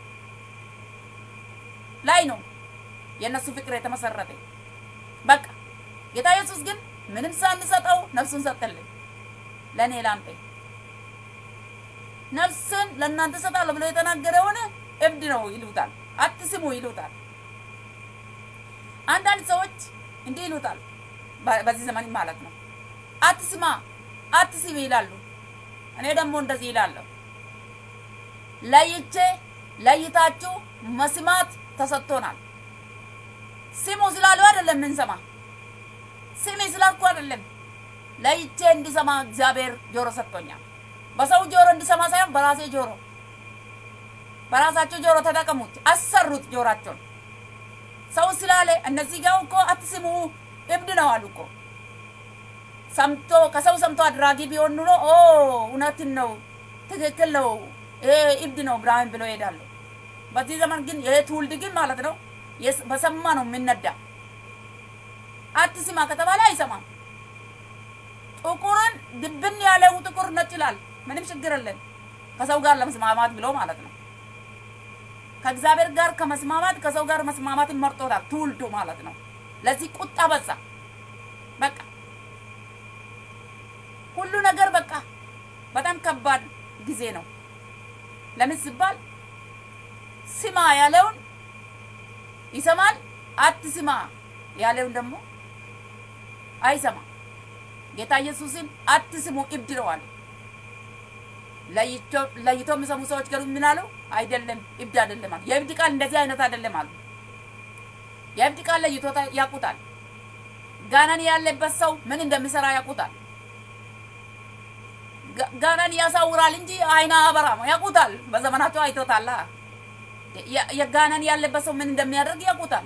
ላይ ነው የእነሱ ፍቅር የተመሰረተ። በቃ ጌታ ኢየሱስ ግን ምንም ሳንሰጠው ነፍሱን ሰጠልን። ለእኔ ላንተ ነፍስን ለእናንተ ሰጣለሁ ብሎ የተናገረውን እብድ ነው ይሉታል፣ አትስሙ ይሉታል። አንዳንድ ሰዎች እንዲህ ይሉታል፣ በዚህ ዘመን ማለት ነው። አትስማ፣ አትስሚ ይላሉ። እኔ ደግሞ እንደዚህ ይላለሁ፣ ለይቼ ለይታችሁ መስማት ተሰጥቶናል። ስሙ ስላሉ አይደለም የምንሰማ፣ ስሚ ስላልኩ አይደለም። ለይቼ እንዲሰማ እግዚአብሔር ጆሮ ሰጥቶኛል። በሰው ጆሮ እንዲሰማ ሳይሆን በራሴ ጆሮ፣ በራሳቸው ጆሮ ተጠቀሙት፣ አሰሩት ጆራቸውን። ሰው ስላለ እነዚህ ጋር እኮ አትስሙ እብድ ነው አሉ እኮ ሰምቶ ከሰው ሰምቶ አድራጊ ቢሆን ኑሮ ኦ እውነትን ነው ትክክል ነው ይሄ እብድ ነው ብርሃን ብሎ ይሄዳሉ። በዚህ ዘመን ግን ይሄ ትውልድ ግን ማለት ነው በሰማ ነው የሚነዳ። አትስማ ከተባለ አይሰማም። ጥቁርን ድብን ያለው ጥቁር ነጭ ይላል። ምንም ችግር የለም ከሰው ጋር ለመስማማት ብሎ ማለት ነው። ከእግዚአብሔር ጋር ከመስማማት ከሰው ጋር መስማማትን መርጦታል ትውልዱ ማለት ነው። ለዚህ ቁጣ በዛ። በቃ ሁሉ ነገር በቃ በጣም ከባድ ጊዜ ነው። ለምን ሲባል ስማ ያለውን ይሰማል፣ አትስማ ያለውን ደግሞ አይሰማ። ጌታ ኢየሱስን አትስሙ እብድ ነው አለ። ለይቶ የሚሰሙ ሰዎች ገሩ ምን አሉ? አይደለም እብድ አይደለም አሉ። የእብድ ቃል እንደዚህ አይነት አይደለም አሉ። የእብድ ቃል ለይቶ ያውቁታል። ጋናን ያለበት ሰው ምን እንደሚሰራ ያውቁታል። ጋናን ያሳውራል እንጂ አይና አበራም ያውቁታል። በዘመናቸው አይቶታላ። የጋናን ያለበት ሰው ምን እንደሚያደርግ ያውቁታል።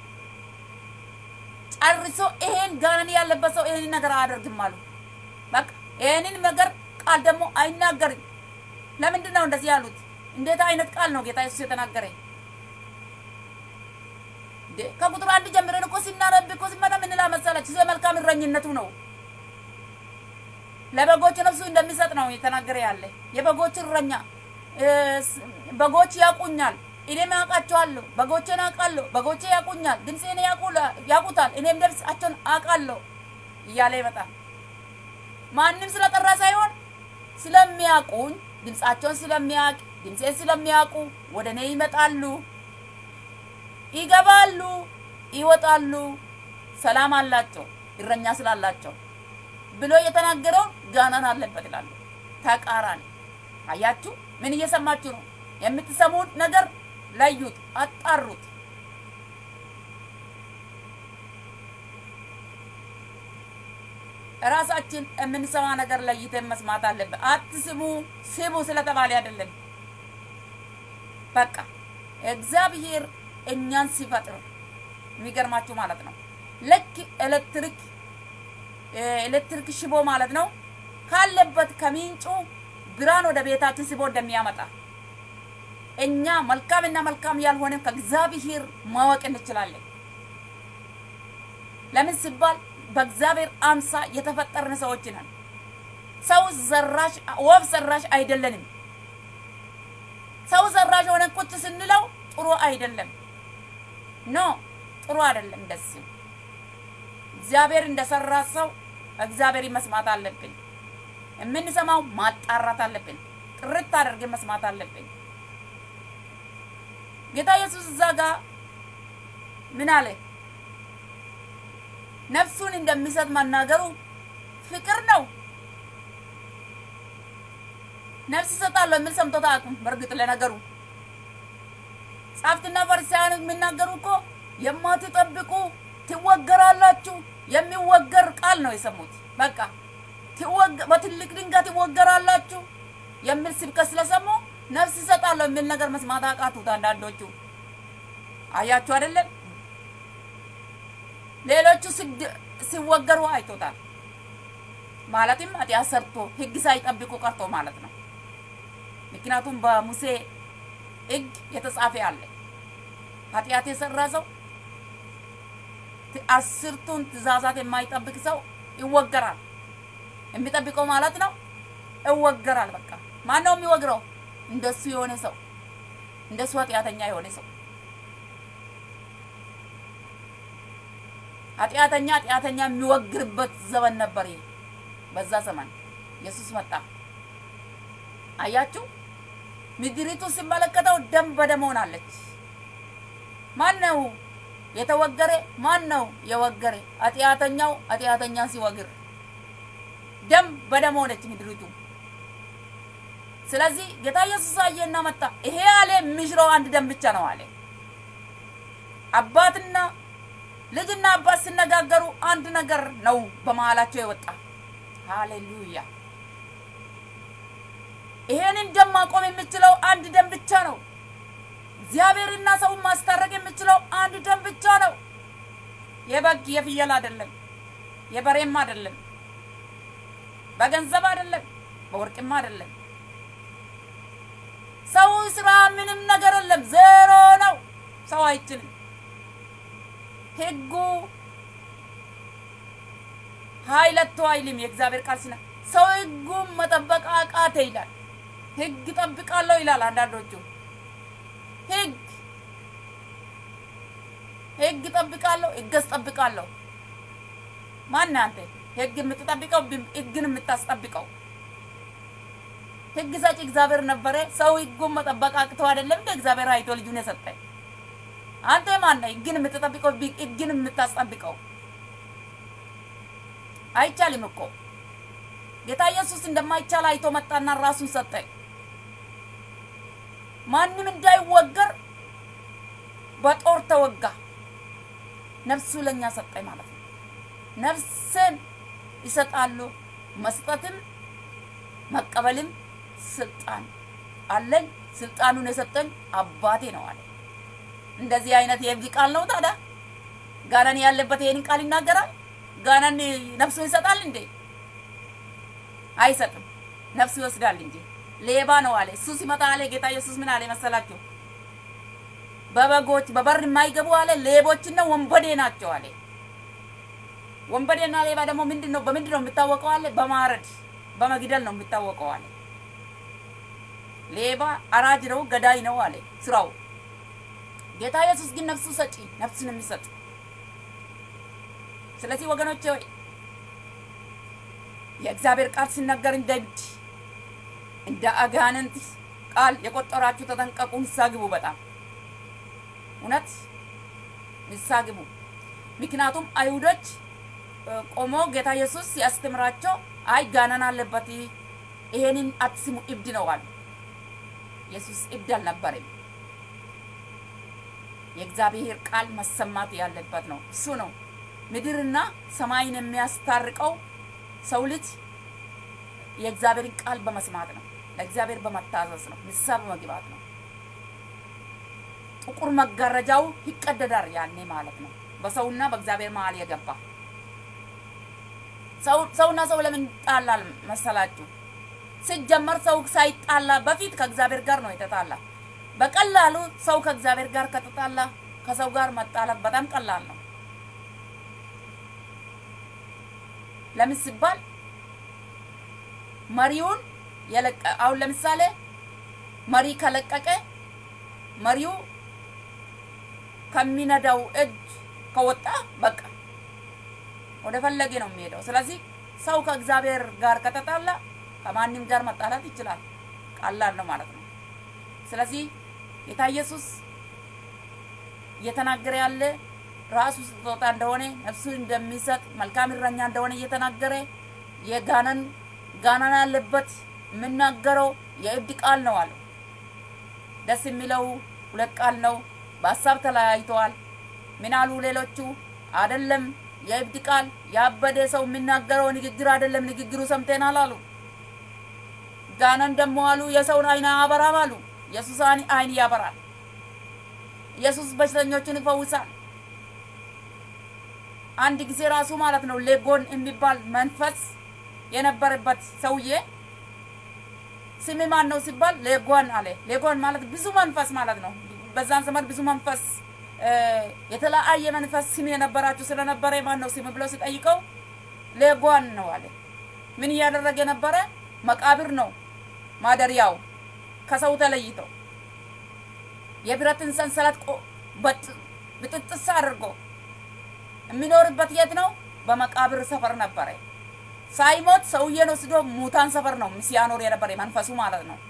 ጨርሶ ይሄን ጋናን ያለበት ሰው ይሄንን ነገር አያደርግም አሉ። በቃ ይሄንን ነገር ቃል ደግሞ አይናገርም። ለምንድን ነው እንደዚህ ያሉት? እንዴት አይነት ቃል ነው ጌታ ኢየሱስ የተናገረኝ? ከቁጥር አንድ ጀምረን እኮ ሲናረብ እኮ ሲመጣ ምን ይላል መሰላችሁ? ስለ መልካም እረኝነቱ ነው ለበጎች ነፍሱ እንደሚሰጥ ነው የተናገረ ያለ የበጎች እረኛ በጎች ያውቁኛል፣ እኔም አውቃቸዋለሁ። በጎቼን አውቃለሁ፣ በጎቼ ያውቁኛል፣ ድምፄን ያውቁታል፣ እኔም ድምፃቸውን አውቃለሁ እያለ ይመጣል። ማንም ስለጠራ ሳይሆን ስለሚያውቁኝ፣ ድምፃቸውን ስለሚያውቅ፣ ድምፄን ስለሚያውቁ ወደ እኔ ይመጣሉ፣ ይገባሉ፣ ይወጣሉ፣ ሰላም አላቸው፣ እረኛ ስላላቸው ብሎ የተናገረው ጋናን አለበት ይላሉ። ተቃራኒ አያችሁ። ምን እየሰማችሁ ነው? የምትሰሙት ነገር ለዩት፣ አጣሩት። ራሳችን የምንሰማ ነገር ለይተን መስማት አለብን። አትስሙ ስሙ ስለተባለ አይደለም። በቃ እግዚአብሔር እኛን ሲፈጥር የሚገርማችሁ ማለት ነው ልክ ኤሌክትሪክ ኤሌክትሪክ ሽቦ ማለት ነው ካለበት ከምንጩ ብርሃን ወደ ቤታችን ስቦ እንደሚያመጣ እኛ መልካምና መልካም ያልሆነ ከእግዚአብሔር ማወቅ እንችላለን። ለምን ሲባል በእግዚአብሔር አምሳ የተፈጠርን ሰዎች ነን። ሰው ዘራሽ ወፍ ዘራሽ አይደለንም። ሰው ዘራሽ ሆነ ቁጭ ስንለው ጥሩ አይደለም። ኖ ጥሩ አይደለም። እንደዚህ እግዚአብሔር እንደሰራ ሰው እግዚአብሔር መስማት አለብን። የምንሰማው ማጣራት አለብን። ጥርት አድርገን መስማት አለብን። ጌታ ኢየሱስ እዛ ጋር ምን አለ? ነፍሱን እንደሚሰጥ መናገሩ ፍቅር ነው። ነፍስ እሰጣለሁ የሚል ሰምቶት አያውቁም። በእርግጥ ለነገሩ ጻፍትና ፈሪሳውያን የሚናገሩ እኮ የማትጠብቁ ትወገራላችሁ የሚወገር ቃል ነው የሰሙት። በቃ በትልቅ ድንጋይ ትወገራላችሁ የሚል ስብከት ስለሰሙ ነፍስ እሰጣለሁ የሚል ነገር መስማት አቃቱት አንዳንዶቹ። አያችሁ አይደለም? ሌሎቹ ሲወገሩ አይቶታል። ማለትም ኃጢአት ሰርቶ ሕግ ሳይጠብቁ ቀርቶ ማለት ነው። ምክንያቱም በሙሴ ሕግ የተጻፈ አለ ኃጢአት የሰራ ሰው አስርቱን ትእዛዛት የማይጠብቅ ሰው ይወገራል። የሚጠብቀው ማለት ነው ይወገራል። በቃ ማን ነው የሚወግረው? እንደሱ የሆነ ሰው እንደሱ ኃጢአተኛ የሆነ ሰው ኃጢአተኛ ኃጢአተኛ የሚወግርበት ዘመን ነበር። ይሄ በዛ ዘመን ኢየሱስ መጣ። አያችሁ፣ ምድሪቱ ሲመለከተው ደም በደም ሆናለች። ማን ነው የተወገረ? ማን ነው የወገረ? ኃጢአተኛው ኃጢአተኛን ሲወግር ደም በደም ሆነች ምድሪቱ። ስለዚህ ጌታ ኢየሱስ አየና መጣ። ይሄ አለ የሚሽረው አንድ ደም ብቻ ነው አለ። አባትና ልጅና አባት ሲነጋገሩ አንድ ነገር ነው በመሀላቸው የወጣ። ሃሌሉያ! ይሄንን ደም ማቆም የሚችለው አንድ ደም ብቻ ነው። እግዚአብሔርና ሰውን ማስታረቅ የሚችለው አንድ ደም ብቻ ነው። የበግ የፍየል አይደለም፣ የበሬም አይደለም፣ በገንዘብ አይደለም፣ በወርቅም አይደለም። ሰው ስራ ምንም ነገር የለም፣ ዜሮ ነው። ሰው አይችልም። ህጉ ኃይለቶ አይልም። የእግዚአብሔር ቃል ሲና ሰው ህጉን መጠበቅ አቃተ ይላል። ህግ ጠብቃለሁ ይላል አንዳንዶቹ። ህግ ህግ ጠብቃለሁ፣ ህግ አስጠብቃለሁ። ማን አንተ ህግ የምትጠብቀው? ህግን የምታስጠብቀው ህግ ሰጪ እግዚአብሔር ነበረ። ሰው ህጉን መጠበቅ አቅተው አይደለም እንደ እግዚአብሔር አይቶ ልጁን የሰጠ አንተ ማን ነህ? ህግን የምትጠብቀው ህግን የምታስጠብቀው አይቻልም እኮ ጌታ ኢየሱስ እንደማይቻል አይቶ መጣና ራሱን ሰጠ። ማንም እንዳይወገር በጦር ተወጋ። ነፍሱ ለኛ ሰጠ ማለት ነው። ነፍስን ይሰጣሉ። መስጠትም መቀበልም ስልጣን አለኝ። ስልጣኑን የሰጠኝ አባቴ ነው አለ። እንደዚህ አይነት የህግ ቃል ነው ታዲያ። ጋናን ያለበት ይሄንን ቃል ይናገራል። ጋናን ነፍሱን ይሰጣል እንዴ? አይሰጥም። ነፍሱ ይወስዳል እንጂ ሌባ ነው አለ። እሱ ሲመጣ አለ ጌታ ኢየሱስ ምን አለ መሰላችሁ? በበጎች በበር የማይገቡ አለ ሌቦችና ወንበዴ ናቸው አለ። ወንበዴና ሌባ ደግሞ ምንድን ነው? በምንድን ነው የሚታወቀው አለ? በማረድ በመግደል ነው የሚታወቀው አለ። ሌባ አራጅ ነው፣ ገዳይ ነው አለ ስራው። ጌታ ኢየሱስ ግን ነፍሱ ሰጪ፣ ነፍሱን የሚሰጥ ስለዚህ ወገኖቼ ሆይ የእግዚአብሔር ቃል ሲናገር እንደ እብድ እንደ አጋንንት ቃል የቆጠራችሁ ተጠንቀቁ፣ ንስሐ ግቡ። በጣም እውነት ንስሐ ግቡ። ምክንያቱም አይሁዶች ቆሞ ጌታ ኢየሱስ ሲያስተምራቸው አይ ጋነን አለበት ይሄንን አትስሙ እብድ ነው አሉ። ኢየሱስ እብድ አልነበረም። የእግዚአብሔር ቃል መሰማት ያለበት ነው። እሱ ነው ምድርና ሰማይን የሚያስታርቀው ሰው ልጅ የእግዚአብሔርን ቃል በመስማት ነው። ለእግዚአብሔር በመታዘዝ ነው። ንስሐ በመግባት ነው። ጥቁር መጋረጃው ይቀደዳል ያኔ ማለት ነው። በሰውና በእግዚአብሔር መሀል የገባ ሰውና ሰው ለምን ይጣላል መሰላችሁ? ሲጀመር ሰው ሳይጣላ በፊት ከእግዚአብሔር ጋር ነው የተጣላ። በቀላሉ ሰው ከእግዚአብሔር ጋር ከተጣላ ከሰው ጋር መጣላት በጣም ቀላል ነው። ለምን ሲባል መሪውን የለቀ አሁን ለምሳሌ መሪ ከለቀቀ መሪው ከሚነዳው እጅ ከወጣ በቃ ወደ ፈለገ ነው የሚሄደው። ስለዚህ ሰው ከእግዚአብሔር ጋር ከተጣላ ከማንም ጋር መጣላት ይችላል። ቀላል ነው ማለት ነው። ስለዚህ ጌታ ኢየሱስ እየተናገረ ያለ ራሱ ስጦታ እንደሆነ ነፍሱ እንደሚሰጥ መልካም እረኛ እንደሆነ እየተናገረ የጋነን ጋናን ያለበት የምናገረው የእብድ ቃል ነው አለ። ደስ የሚለው ሁለት ቃል ነው። በሀሳብ ተለያይተዋል። ምን አሉ ሌሎቹ? አይደለም የእብድ ቃል ያበደ ሰው የሚናገረው ንግግር አይደለም፣ ንግግሩ ሰምተናል አሉ። ጋነን ደግሞ አሉ የሰውን አይን አያበራም አሉ። ኢየሱስ አይን ያበራል። ኢየሱስ በሽተኞችን ይፈውሳል። አንድ ጊዜ ራሱ ማለት ነው ሌጎን የሚባል መንፈስ የነበረበት ሰውዬ ስም ማን ነው ሲባል ሌጎን አለ። ሌጎን ማለት ብዙ መንፈስ ማለት ነው። በዛን ዘመን ብዙ መንፈስ የተለያየ መንፈስ ስም የነበራችሁ ስለነበረ ማን ነው ስም ብሎ ሲጠይቀው ሌጓን ነው አለ። ምን እያደረገ ነበረ? መቃብር ነው ማደሪያው ከሰው ተለይቶ የብረትን ሰንሰለት ብጥጥስ አድርጎ የሚኖርበት የት ነው? በመቃብር ሰፈር ነበረ። ሳይሞት ሰውዬን ወስዶ ሙታን ሰፈር ነው ሲያኖር የነበረ መንፈሱ ማለት ነው።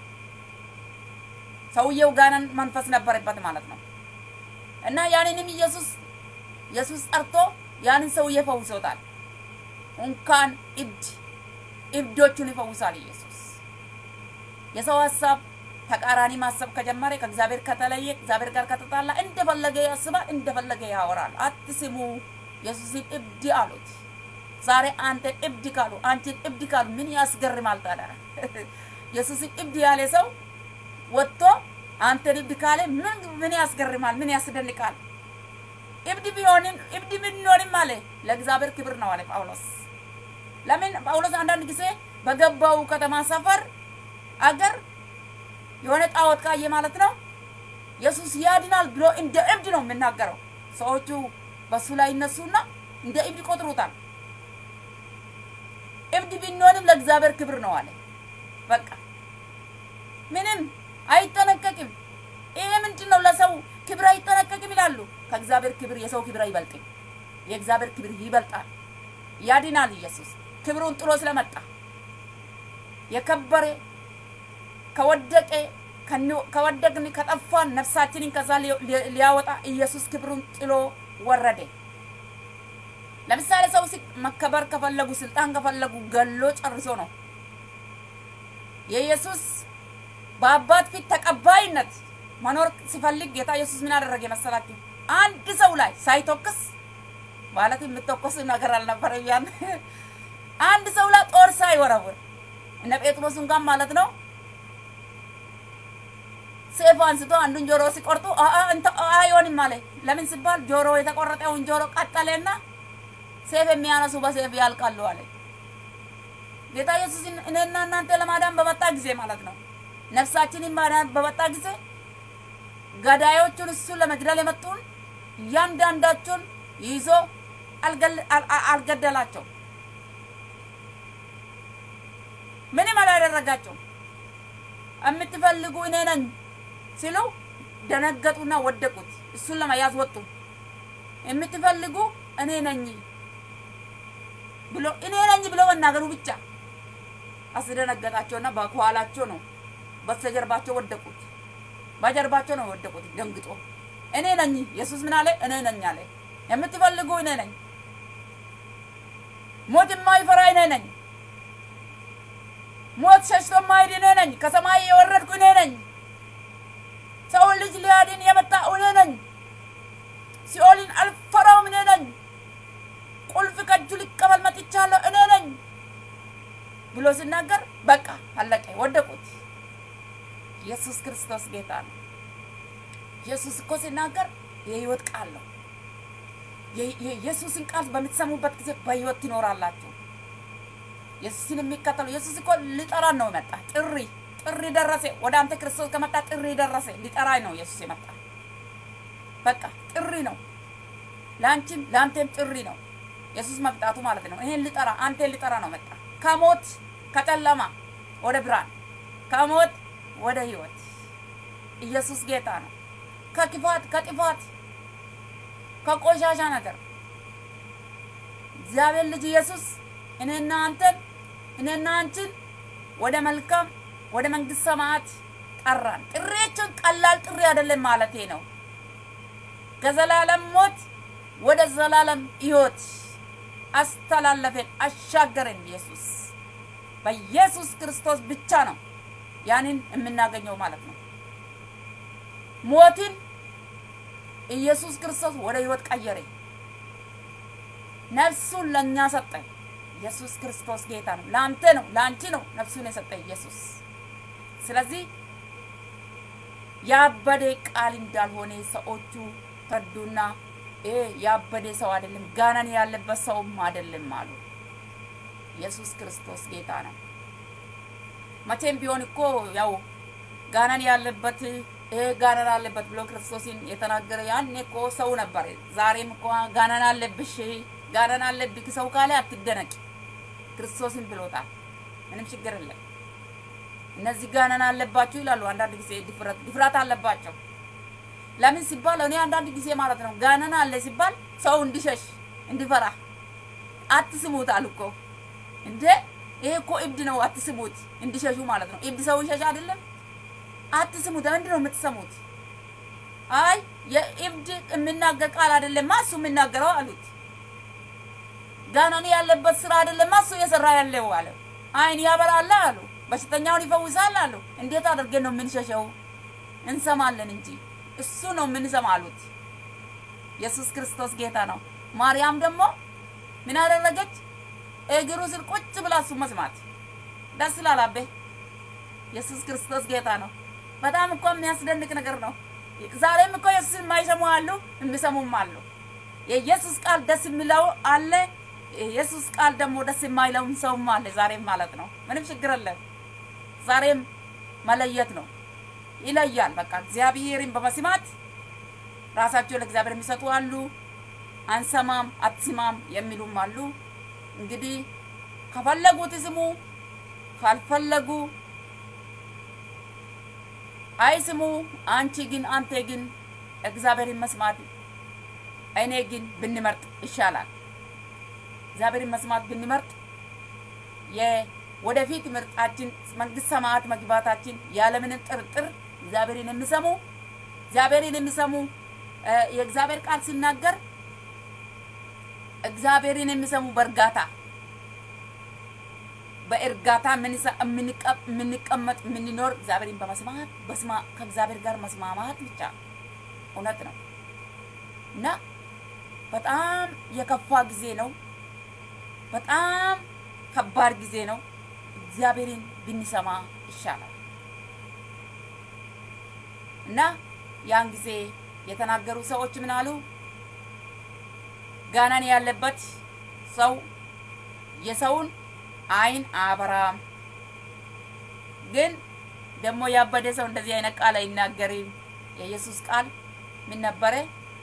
ሰውየው ጋነን መንፈስ ነበረበት ማለት ነው። እና ያንንም ኢየሱስ ኢየሱስ ጠርቶ ያንን ሰውዬ ፈውሶታል። እንኳን እብድ እብዶቹን ይፈውሳል ኢየሱስ። የሰው ሀሳብ ተቃራኒ ማሰብ ከጀመረ ከእግዚአብሔር ከተለየ እግዚአብሔር ጋር ከተጣላ እንደፈለገ ያስባል፣ እንደፈለገ ያወራል። አትስሙ። ኢየሱስን እብድ አሉት። ዛሬ አንተ እብድ ካሉ አንቺን እብድ ካሉ ምን ያስገርማል ታዲያ? ኢየሱስን እብድ ያለ ሰው ወጥቶ አንተን እብድ ካለ ምን ምን ያስገርማል? ምን ያስደንቃል? እብድ ቢሆንም እብድ ብንሆንም አለ ለእግዚአብሔር ክብር ነው አለ ጳውሎስ። ለምን ጳውሎስ አንዳንድ ጊዜ በገባው ከተማ ሰፈር አገር የሆነ ጣዖት ካየ ማለት ነው ኢየሱስ ያድናል ብሎ እንደ እብድ ነው የምናገረው። ሰዎቹ በሱ ላይ ይነሱና እንደ እብድ ይቆጥሩታል። እብድ ብንሆንም ለእግዚአብሔር ክብር ነው አለ። በቃ ምንም አይጠነቀቅም። ይሄ ምንድን ነው? ለሰው ክብር አይጠነቀቅም ይላሉ። ከእግዚአብሔር ክብር የሰው ክብር አይበልጥም። የእግዚአብሔር ክብር ይበልጣል። ያድናል ኢየሱስ ክብሩን ጥሎ ስለመጣ የከበረ ከወደቀ ከወደቅን ከጠፋን ነፍሳችንን ከዛ ሊያወጣ ኢየሱስ ክብሩን ጥሎ ወረደ። ለምሳሌ ሰው መከበር ከፈለጉ ስልጣን ከፈለጉ ገሎ ጨርሶ ነው። የኢየሱስ በአባት ፊት ተቀባይነት መኖር ሲፈልግ ጌታ ኢየሱስ ምን አደረገ መሰላችሁ? አንድ ሰው ላይ ሳይተኩስ ማለት የምተኮስ ነገር አልነበረም። ያን አንድ ሰው ላይ ጦር ሳይወረውር እነ ጴጥሮስ እንኳን ማለት ነው ሴፍ አንስቶ አንዱን ጆሮ ሲቆርጡ አይሆንም አለ። ለምን ሲባል ጆሮ የተቆረጠውን ጆሮ ቀጠለና ሴፍ የሚያነሱ በሴፍ ያልቃሉ አለ። ጌታ ኢየሱስ እኔና እናንተ ለማዳን በመጣ ጊዜ ማለት ነው ነፍሳችንን ማዳን በመጣ ጊዜ ገዳዮቹን እሱ ለመግደል የመጡን እያንዳንዳቸውን ይዞ አልገደላቸው፣ ምንም አላደረጋቸው። የምትፈልጉ እኔ ነኝ ሲሉ ደነገጡና ወደቁት። እሱን ለመያዝ ወጡ። የምትፈልጉ እኔ ነኝ ብሎ እኔ ነኝ ብሎ መናገሩ ብቻ አስደነገጣቸውና በኋላቸው ነው በስተጀርባቸው ወደቁት። በጀርባቸው ነው የወደቁት ደንግጦ። እኔ ነኝ ኢየሱስ ምን አለ? እኔ ነኝ አለ። የምትፈልጉ እኔ ነኝ። ሞት የማይፈራ እኔ ነኝ። ሞት ሸሽቶ የማይሄድ እኔ ነኝ። ከሰማይ የወረድኩ እኔ ነኝ። ሰውን ልጅ ሊያድን የመጣ እኔ ነኝ። ሲኦልን አልፈራውም እኔ ነኝ። ቁልፍ ከእጁ ሊቀበል መጥቻለሁ እኔ ነኝ ብሎ ሲናገር በቃ አለቀ፣ ወደቁት። ኢየሱስ ክርስቶስ ጌታ ነው። ኢየሱስ እኮ ሲናገር የህይወት ቃል ነው። የኢየሱስን ቃል በምትሰሙበት ጊዜ በህይወት ትኖራላችሁ። ኢየሱስን የሚከተሉ ኢየሱስ እኮ ሊጠራን ነው የመጣ። ጥሪ ጥሪ ደረሰ። ወደ አንተ ክርስቶስ ከመጣ ጥሪ ደረሰ። ሊጠራኝ ነው ኢየሱስ የመጣ። በቃ ጥሪ ነው። ለአንቺም ለአንተም ጥሪ ነው ኢየሱስ መምጣቱ ማለት ነው። ይሄን ሊጠራ አንተን ሊጠራ ነው መጣ። ከሞት ከጨለማ ወደ ብርሃን፣ ከሞት ወደ ህይወት። ኢየሱስ ጌታ ነው። ከክፋት ከጥፋት ከቆሻሻ ነገር እግዚአብሔር ልጅ ኢየሱስ እኔና አንተን እኔና አንቺን ወደ መልካም ወደ መንግስት ሰማያት ጠራን። ጥሪያችን ቀላል ጥሪ አይደለም ማለቴ ነው። ከዘላለም ሞት ወደ ዘላለም ህይወት አስተላለፈን፣ አሻገረን። ኢየሱስ በኢየሱስ ክርስቶስ ብቻ ነው ያንን የምናገኘው ማለት ነው። ሞትን ኢየሱስ ክርስቶስ ወደ ህይወት ቀየረ። ነፍሱን ለእኛ ሰጠ። ኢየሱስ ክርስቶስ ጌታ ነው። ለአንተ ነው፣ ለአንቺ ነው ነፍሱን የሰጠ ኢየሱስ። ስለዚህ ያበደ ቃል እንዳልሆነ ሰዎቹ ተረዱና ይሄ ያበደ ሰው አይደለም፣ ጋናን ያለበት ሰውም አይደለም አሉ። ኢየሱስ ክርስቶስ ጌታ ነው። መቼም ቢሆን እኮ ያው ጋናን ያለበት ይሄ ጋናን አለበት ብሎ ክርስቶስን የተናገረ ያኔ እኮ ሰው ነበር። ዛሬም እኮ ጋናን አለብሽ ጋናን አለብክ ሰው ካለ አትደነቂ። ክርስቶስን ብሎታል። ምንም ችግር የለም። እነዚህ ጋናን አለባቸው ይላሉ። አንዳንድ ጊዜ ድፍረት ድፍረት አለባቸው። ለምን ሲባል እኔ አንዳንድ ጊዜ ማለት ነው ጋናን አለ ሲባል ሰው እንዲሸሽ እንዲፈራ አትስሙት አሉ እኮ እንዴ! ይሄ እኮ እብድ ነው፣ አትስሙት እንዲሸሹ ማለት ነው። እብድ ሰው ይሸሽ አይደለም አትስሙት። ምንድን ነው የምትሰሙት? አይ የእብድ የሚናገር ቃል አይደለማ እሱ የሚናገረው አሉት። ጋናኒ ያለበት ስራ አይደለማ እሱ እየሰራ ያለው አለ። አይን ያበራል አሉ። በሽተኛውን ይፈውሳል አሉ። እንዴት አድርገን ነው የምንሸሸው? እንሰማለን እንጂ እሱ ነው የምንሰማ አሉት። ኢየሱስ ክርስቶስ ጌታ ነው። ማርያም ደግሞ ምን አደረገች? እግሩ ስር ቁጭ ብላ እሱ መስማት ደስ ላላቤ ኢየሱስ ክርስቶስ ጌታ ነው። በጣም እኮ የሚያስደንቅ ነገር ነው። ዛሬም እኮ ኢየሱስ የማይሰሙ አሉ፣ የሚሰሙም አሉ። የኢየሱስ ቃል ደስ የሚለው አለ፣ የኢየሱስ ቃል ደግሞ ደስ የማይለውም ሰውም አለ። ዛሬም ማለት ነው። ምንም ችግር የለም። ዛሬም መለየት ነው፣ ይለያል። በቃ እግዚአብሔርን በመስማት ራሳቸው ለእግዚአብሔር የሚሰጡ አሉ። አንሰማም አትስማም የሚሉም አሉ። እንግዲህ ከፈለጉት ስሙ፣ ካልፈለጉ አይስሙ። አንቺ ግን አንተ ግን እግዚአብሔርን መስማት እኔ ግን ብንመርጥ ይሻላል። እግዚአብሔርን መስማት ብንመርጥ የወደፊት ምርጫችን መንግስት ሰማያት መግባታችን ያለምንም ጥርጥር እግዚአብሔርን የሚሰሙ እግዚአብሔርን የሚሰሙ የእግዚአብሔር ቃል ሲናገር እግዚአብሔርን የሚሰሙ በእርጋታ በእርጋታ የምንቀመጥ የምንኖር እግዚአብሔርን በመስማት ከእግዚአብሔር ጋር መስማማት ብቻ እውነት ነው እና በጣም የከፋ ጊዜ ነው። በጣም ከባድ ጊዜ ነው። እግዚአብሔርን ብንሰማ ይሻላል እና ያን ጊዜ የተናገሩ ሰዎች ምን አሉ? ጋናን ያለበት ሰው የሰውን አይን አበራም፣ ግን ደግሞ ያበደ ሰው እንደዚህ አይነት ቃል አይናገርም። የኢየሱስ ቃል ምን ነበረ?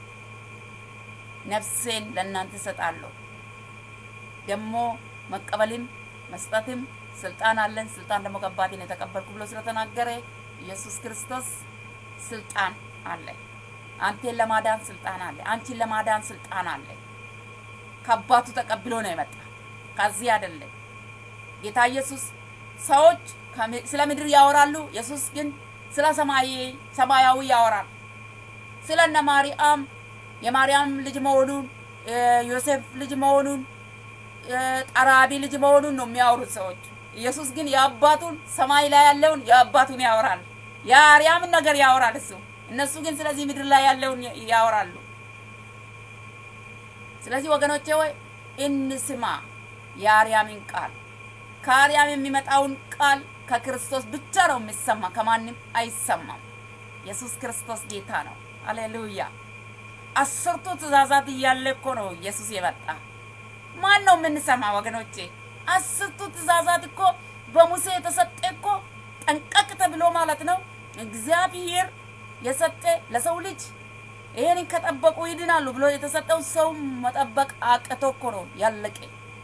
ነፍሴን ለእናንተ እሰጣለሁ። ደግሞ መቀበልም መስጠትም ስልጣን አለን። ስልጣን ደግሞ ከአባቴን የተቀበልኩ ብሎ ስለተናገረ ኢየሱስ ክርስቶስ ስልጣን አለ። አንቴን ለማዳን ስልጣን አለ። አንቺን ለማዳን ስልጣን አለ። ከአባቱ ተቀብሎ ነው የመጣ ከዚህ አይደለም። ጌታ ኢየሱስ ሰዎች ስለ ምድር ያወራሉ፣ ኢየሱስ ግን ስለ ሰማይ ሰማያዊ ያወራል። ስለ እነ ማርያም የማርያም ልጅ መሆኑን ዮሴፍ ልጅ መሆኑን ጠራቢ ልጅ መሆኑን ነው የሚያወሩት ሰዎች። ኢየሱስ ግን የአባቱን ሰማይ ላይ ያለውን የአባቱን ያወራል። የአርያምን ነገር ያወራል እሱ። እነሱ ግን ስለዚህ ምድር ላይ ያለውን ያወራሉ። ስለዚህ ወገኖቼ ወይ እንስማ የአርያምን ቃል። ከአርያም የሚመጣውን ቃል ከክርስቶስ ብቻ ነው የሚሰማ፣ ከማንም አይሰማም። ኢየሱስ ክርስቶስ ጌታ ነው። አሌሉያ። አስርቱ ትእዛዛት እያለ እኮ ነው ኢየሱስ የመጣ። ማን ነው የምንሰማ ወገኖቼ? አስርቱ ትእዛዛት እኮ በሙሴ የተሰጠ እኮ ጠንቀቅ ተብሎ ማለት ነው እግዚአብሔር የሰጠ ለሰው ልጅ ይሄንን ከጠበቁ ይድናሉ ብሎ የተሰጠው ሰው መጠበቅ አቅቶ እኮ ነው ያለቀ።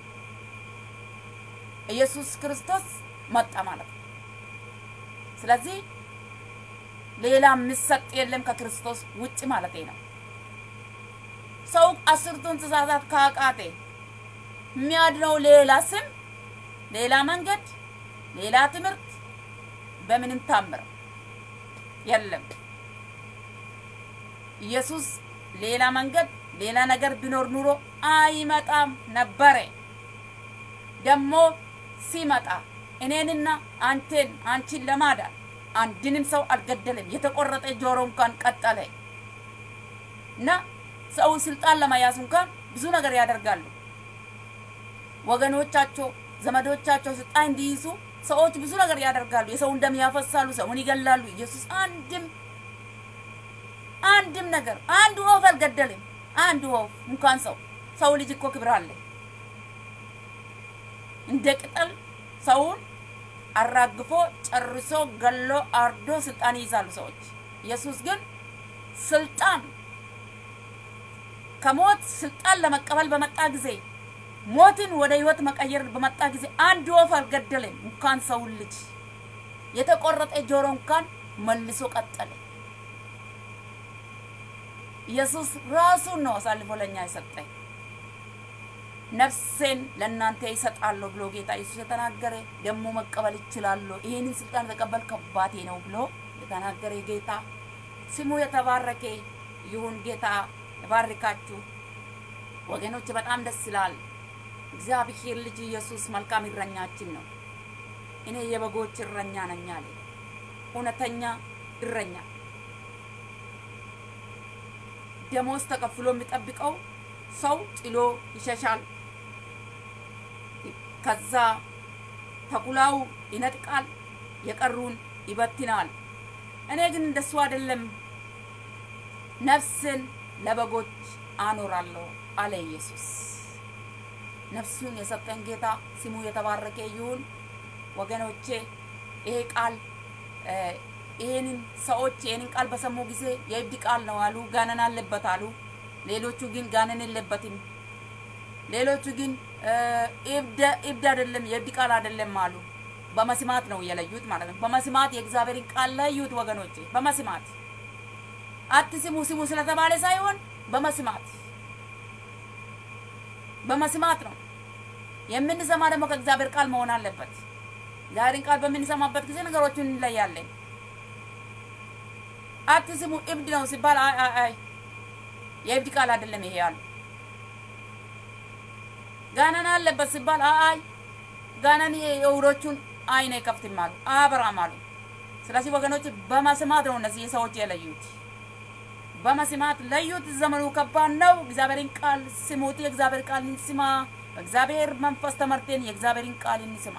ኢየሱስ ክርስቶስ መጣ ማለት ነው። ስለዚህ ሌላ የሚሰጥ የለም ከክርስቶስ ውጭ ማለት ነው። ሰው አስርቱን ትእዛዛት ካቃቴ የሚያድነው ሌላ ስም፣ ሌላ መንገድ፣ ሌላ ትምህርት በምንም ታምር የለም። ኢየሱስ ሌላ መንገድ ሌላ ነገር ቢኖር ኑሮ አይመጣም ነበረ። ደግሞ ሲመጣ እኔንና አንቴን አንቺን ለማዳን አንድንም ሰው አልገደለም። የተቆረጠ ጆሮ እንኳን ቀጠለ እና ሰው ስልጣን ለመያዝ እንኳን ብዙ ነገር ያደርጋሉ። ወገኖቻቸው፣ ዘመዶቻቸው ስልጣን እንዲይዙ ሰዎች ብዙ ነገር ያደርጋሉ። የሰውን ደም ያፈሳሉ፣ ሰውን ይገላሉ። ኢየሱስ አንድም አንድም ነገር አንድ ወፍ አልገደልም። አንድ ወፍ እንኳን ሰው ሰው ልጅ እኮ ክብር አለ። እንደ ቅጠል ሰውን አራግፎ ጨርሶ ገሎ አርዶ ስልጣን ይይዛሉ ሰዎች። ኢየሱስ ግን ስልጣን ከሞት ስልጣን ለመቀበል በመጣ ጊዜ ሞትን ወደ ህይወት መቀየር በመጣ ጊዜ አንድ ወፍ አልገደለም። እንኳን ሰውን ልጅ የተቆረጠ ጆሮ እንኳን መልሶ ቀጠለ። ኢየሱስ ራሱን ነው አሳልፎ ለኛ የሰጠኝ። ነፍሴን ለእናንተ ይሰጣለሁ ብሎ ጌታ ኢየሱስ የተናገረ ደግሞ መቀበል ይችላለሁ። ይህንን ስልጣን የተቀበል ከአባቴ ነው ብሎ የተናገረ ጌታ ስሙ የተባረከ ይሁን። ጌታ የባርካችሁ ወገኖች፣ በጣም ደስ ይላል። እግዚአብሔር ልጅ ኢየሱስ መልካም እረኛችን ነው። እኔ የበጎች እረኛ ነኝ አለ። እውነተኛ እረኛ ደሞዝ ተከፍሎ የሚጠብቀው ሰው ጥሎ ይሸሻል። ከዛ ተኩላው ይነጥቃል፣ የቀሩን ይበትናል። እኔ ግን እንደሱ አይደለም፣ ነፍስን ለበጎች አኖራለሁ አለ ኢየሱስ። ነፍሱን የሰጠን ጌታ ስሙ የተባረከ ይሁን። ወገኖቼ ይሄ ቃል ይሄንን ሰዎች ይሄንን ቃል በሰሙ ጊዜ የእብድ ቃል ነው አሉ፣ ጋነን አለበት አሉ። ሌሎቹ ግን ጋነን የለበትም፣ ሌሎቹ ግን እብድ አይደለም የእብድ ቃል አይደለም አሉ። በመስማት ነው የለዩት ማለት ነው። በመስማት የእግዚአብሔርን ቃል ለዩት ወገኖቼ፣ በመስማት አትስሙ ስሙ ስለተባለ ሳይሆን በመስማት በመስማት ነው የምንሰማ። ደግሞ ከእግዚአብሔር ቃል መሆን አለበት። እግዚአብሔርን ቃል በምንሰማበት ጊዜ ነገሮችን እንለያለን። አትስሙ እብድ ነው ሲባል አይ አይ አይ የእብድ ቃል አይደለም ይሄ አሉ። ጋነን አለበት ሲባል አይ አይ ጋነን የዕውሮቹን አይን አይከፍትም አሉ፣ አያበራም አሉ። ስለዚህ ወገኖች በመስማት ነው እነዚህ ሰዎች የለዩት። በመስማት ለዩት። ዘመኑ ከባድ ነው። እግዚአብሔርን ቃል ስሙት። የእግዚአብሔር ቃል እንስማ። በእግዚአብሔር መንፈስ ተመርቴን የእግዚአብሔርን ቃል እንስማ።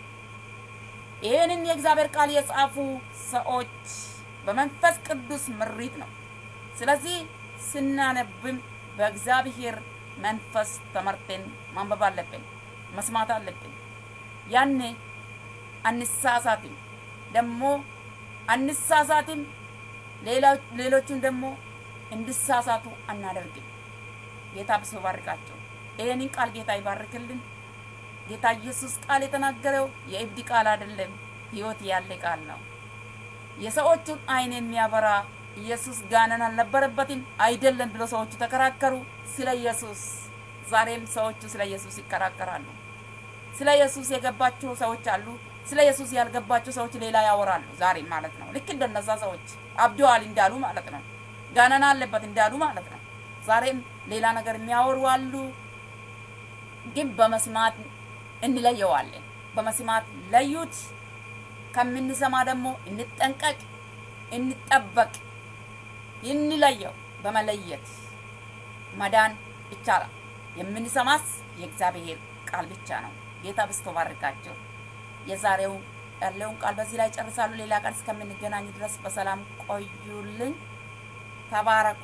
ይህንን የእግዚአብሔር ቃል የጻፉ ሰዎች በመንፈስ ቅዱስ ምሪት ነው። ስለዚህ ስናነብም በእግዚአብሔር መንፈስ ተመርቴን ማንበብ አለብን፣ መስማት አለብን። ያኔ አንሳሳትም፣ ደግሞ አንሳሳትም። ሌሎቹን ደግሞ እንዲሳሳቱ አናደርግም። ጌታ ብሶ ባርካቸው። ይህንን ቃል ጌታ ይባርክልን። ጌታ ኢየሱስ ቃል የተናገረው የእብድ ቃል አይደለም፣ ሕይወት ያለ ቃል ነው። የሰዎቹን አይን የሚያበራ ኢየሱስ ጋነን አልነበረበትም አይደለም ብሎ ሰዎቹ ተከራከሩ። ስለ ኢየሱስ ዛሬም ሰዎቹ ስለ ኢየሱስ ይከራከራሉ። ስለ ኢየሱስ የገባቸው ሰዎች አሉ። ስለ ኢየሱስ ያልገባቸው ሰዎች ሌላ ያወራሉ። ዛሬም ማለት ነው። ልክ እንደነዛ ሰዎች አብደዋል እንዳሉ ማለት ነው። ጋነና አለበት እንዳሉ ማለት ነው። ዛሬም ሌላ ነገር የሚያወሩ አሉ። ግን በመስማት እንለየዋለን። በመስማት ለዩት። ከምንሰማ ደግሞ እንጠንቀቅ፣ እንጠበቅ፣ እንለየው። በመለየት መዳን ይቻላል። የምንሰማስ የእግዚአብሔር ቃል ብቻ ነው። ጌታ ብስቶ ባርካቸው። የዛሬው ያለውን ቃል በዚህ ላይ ጨርሳሉ። ሌላ ቀን እስከምንገናኝ ድረስ በሰላም ቆዩልኝ። ተባረኩ።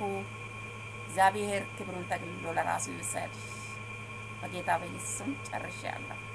እግዚአብሔር ክብሩን ጠቅልሎ ለራሱ ይውሰድ። በጌታ በኢየሱስ ስም ጨርሼ ያለሁ።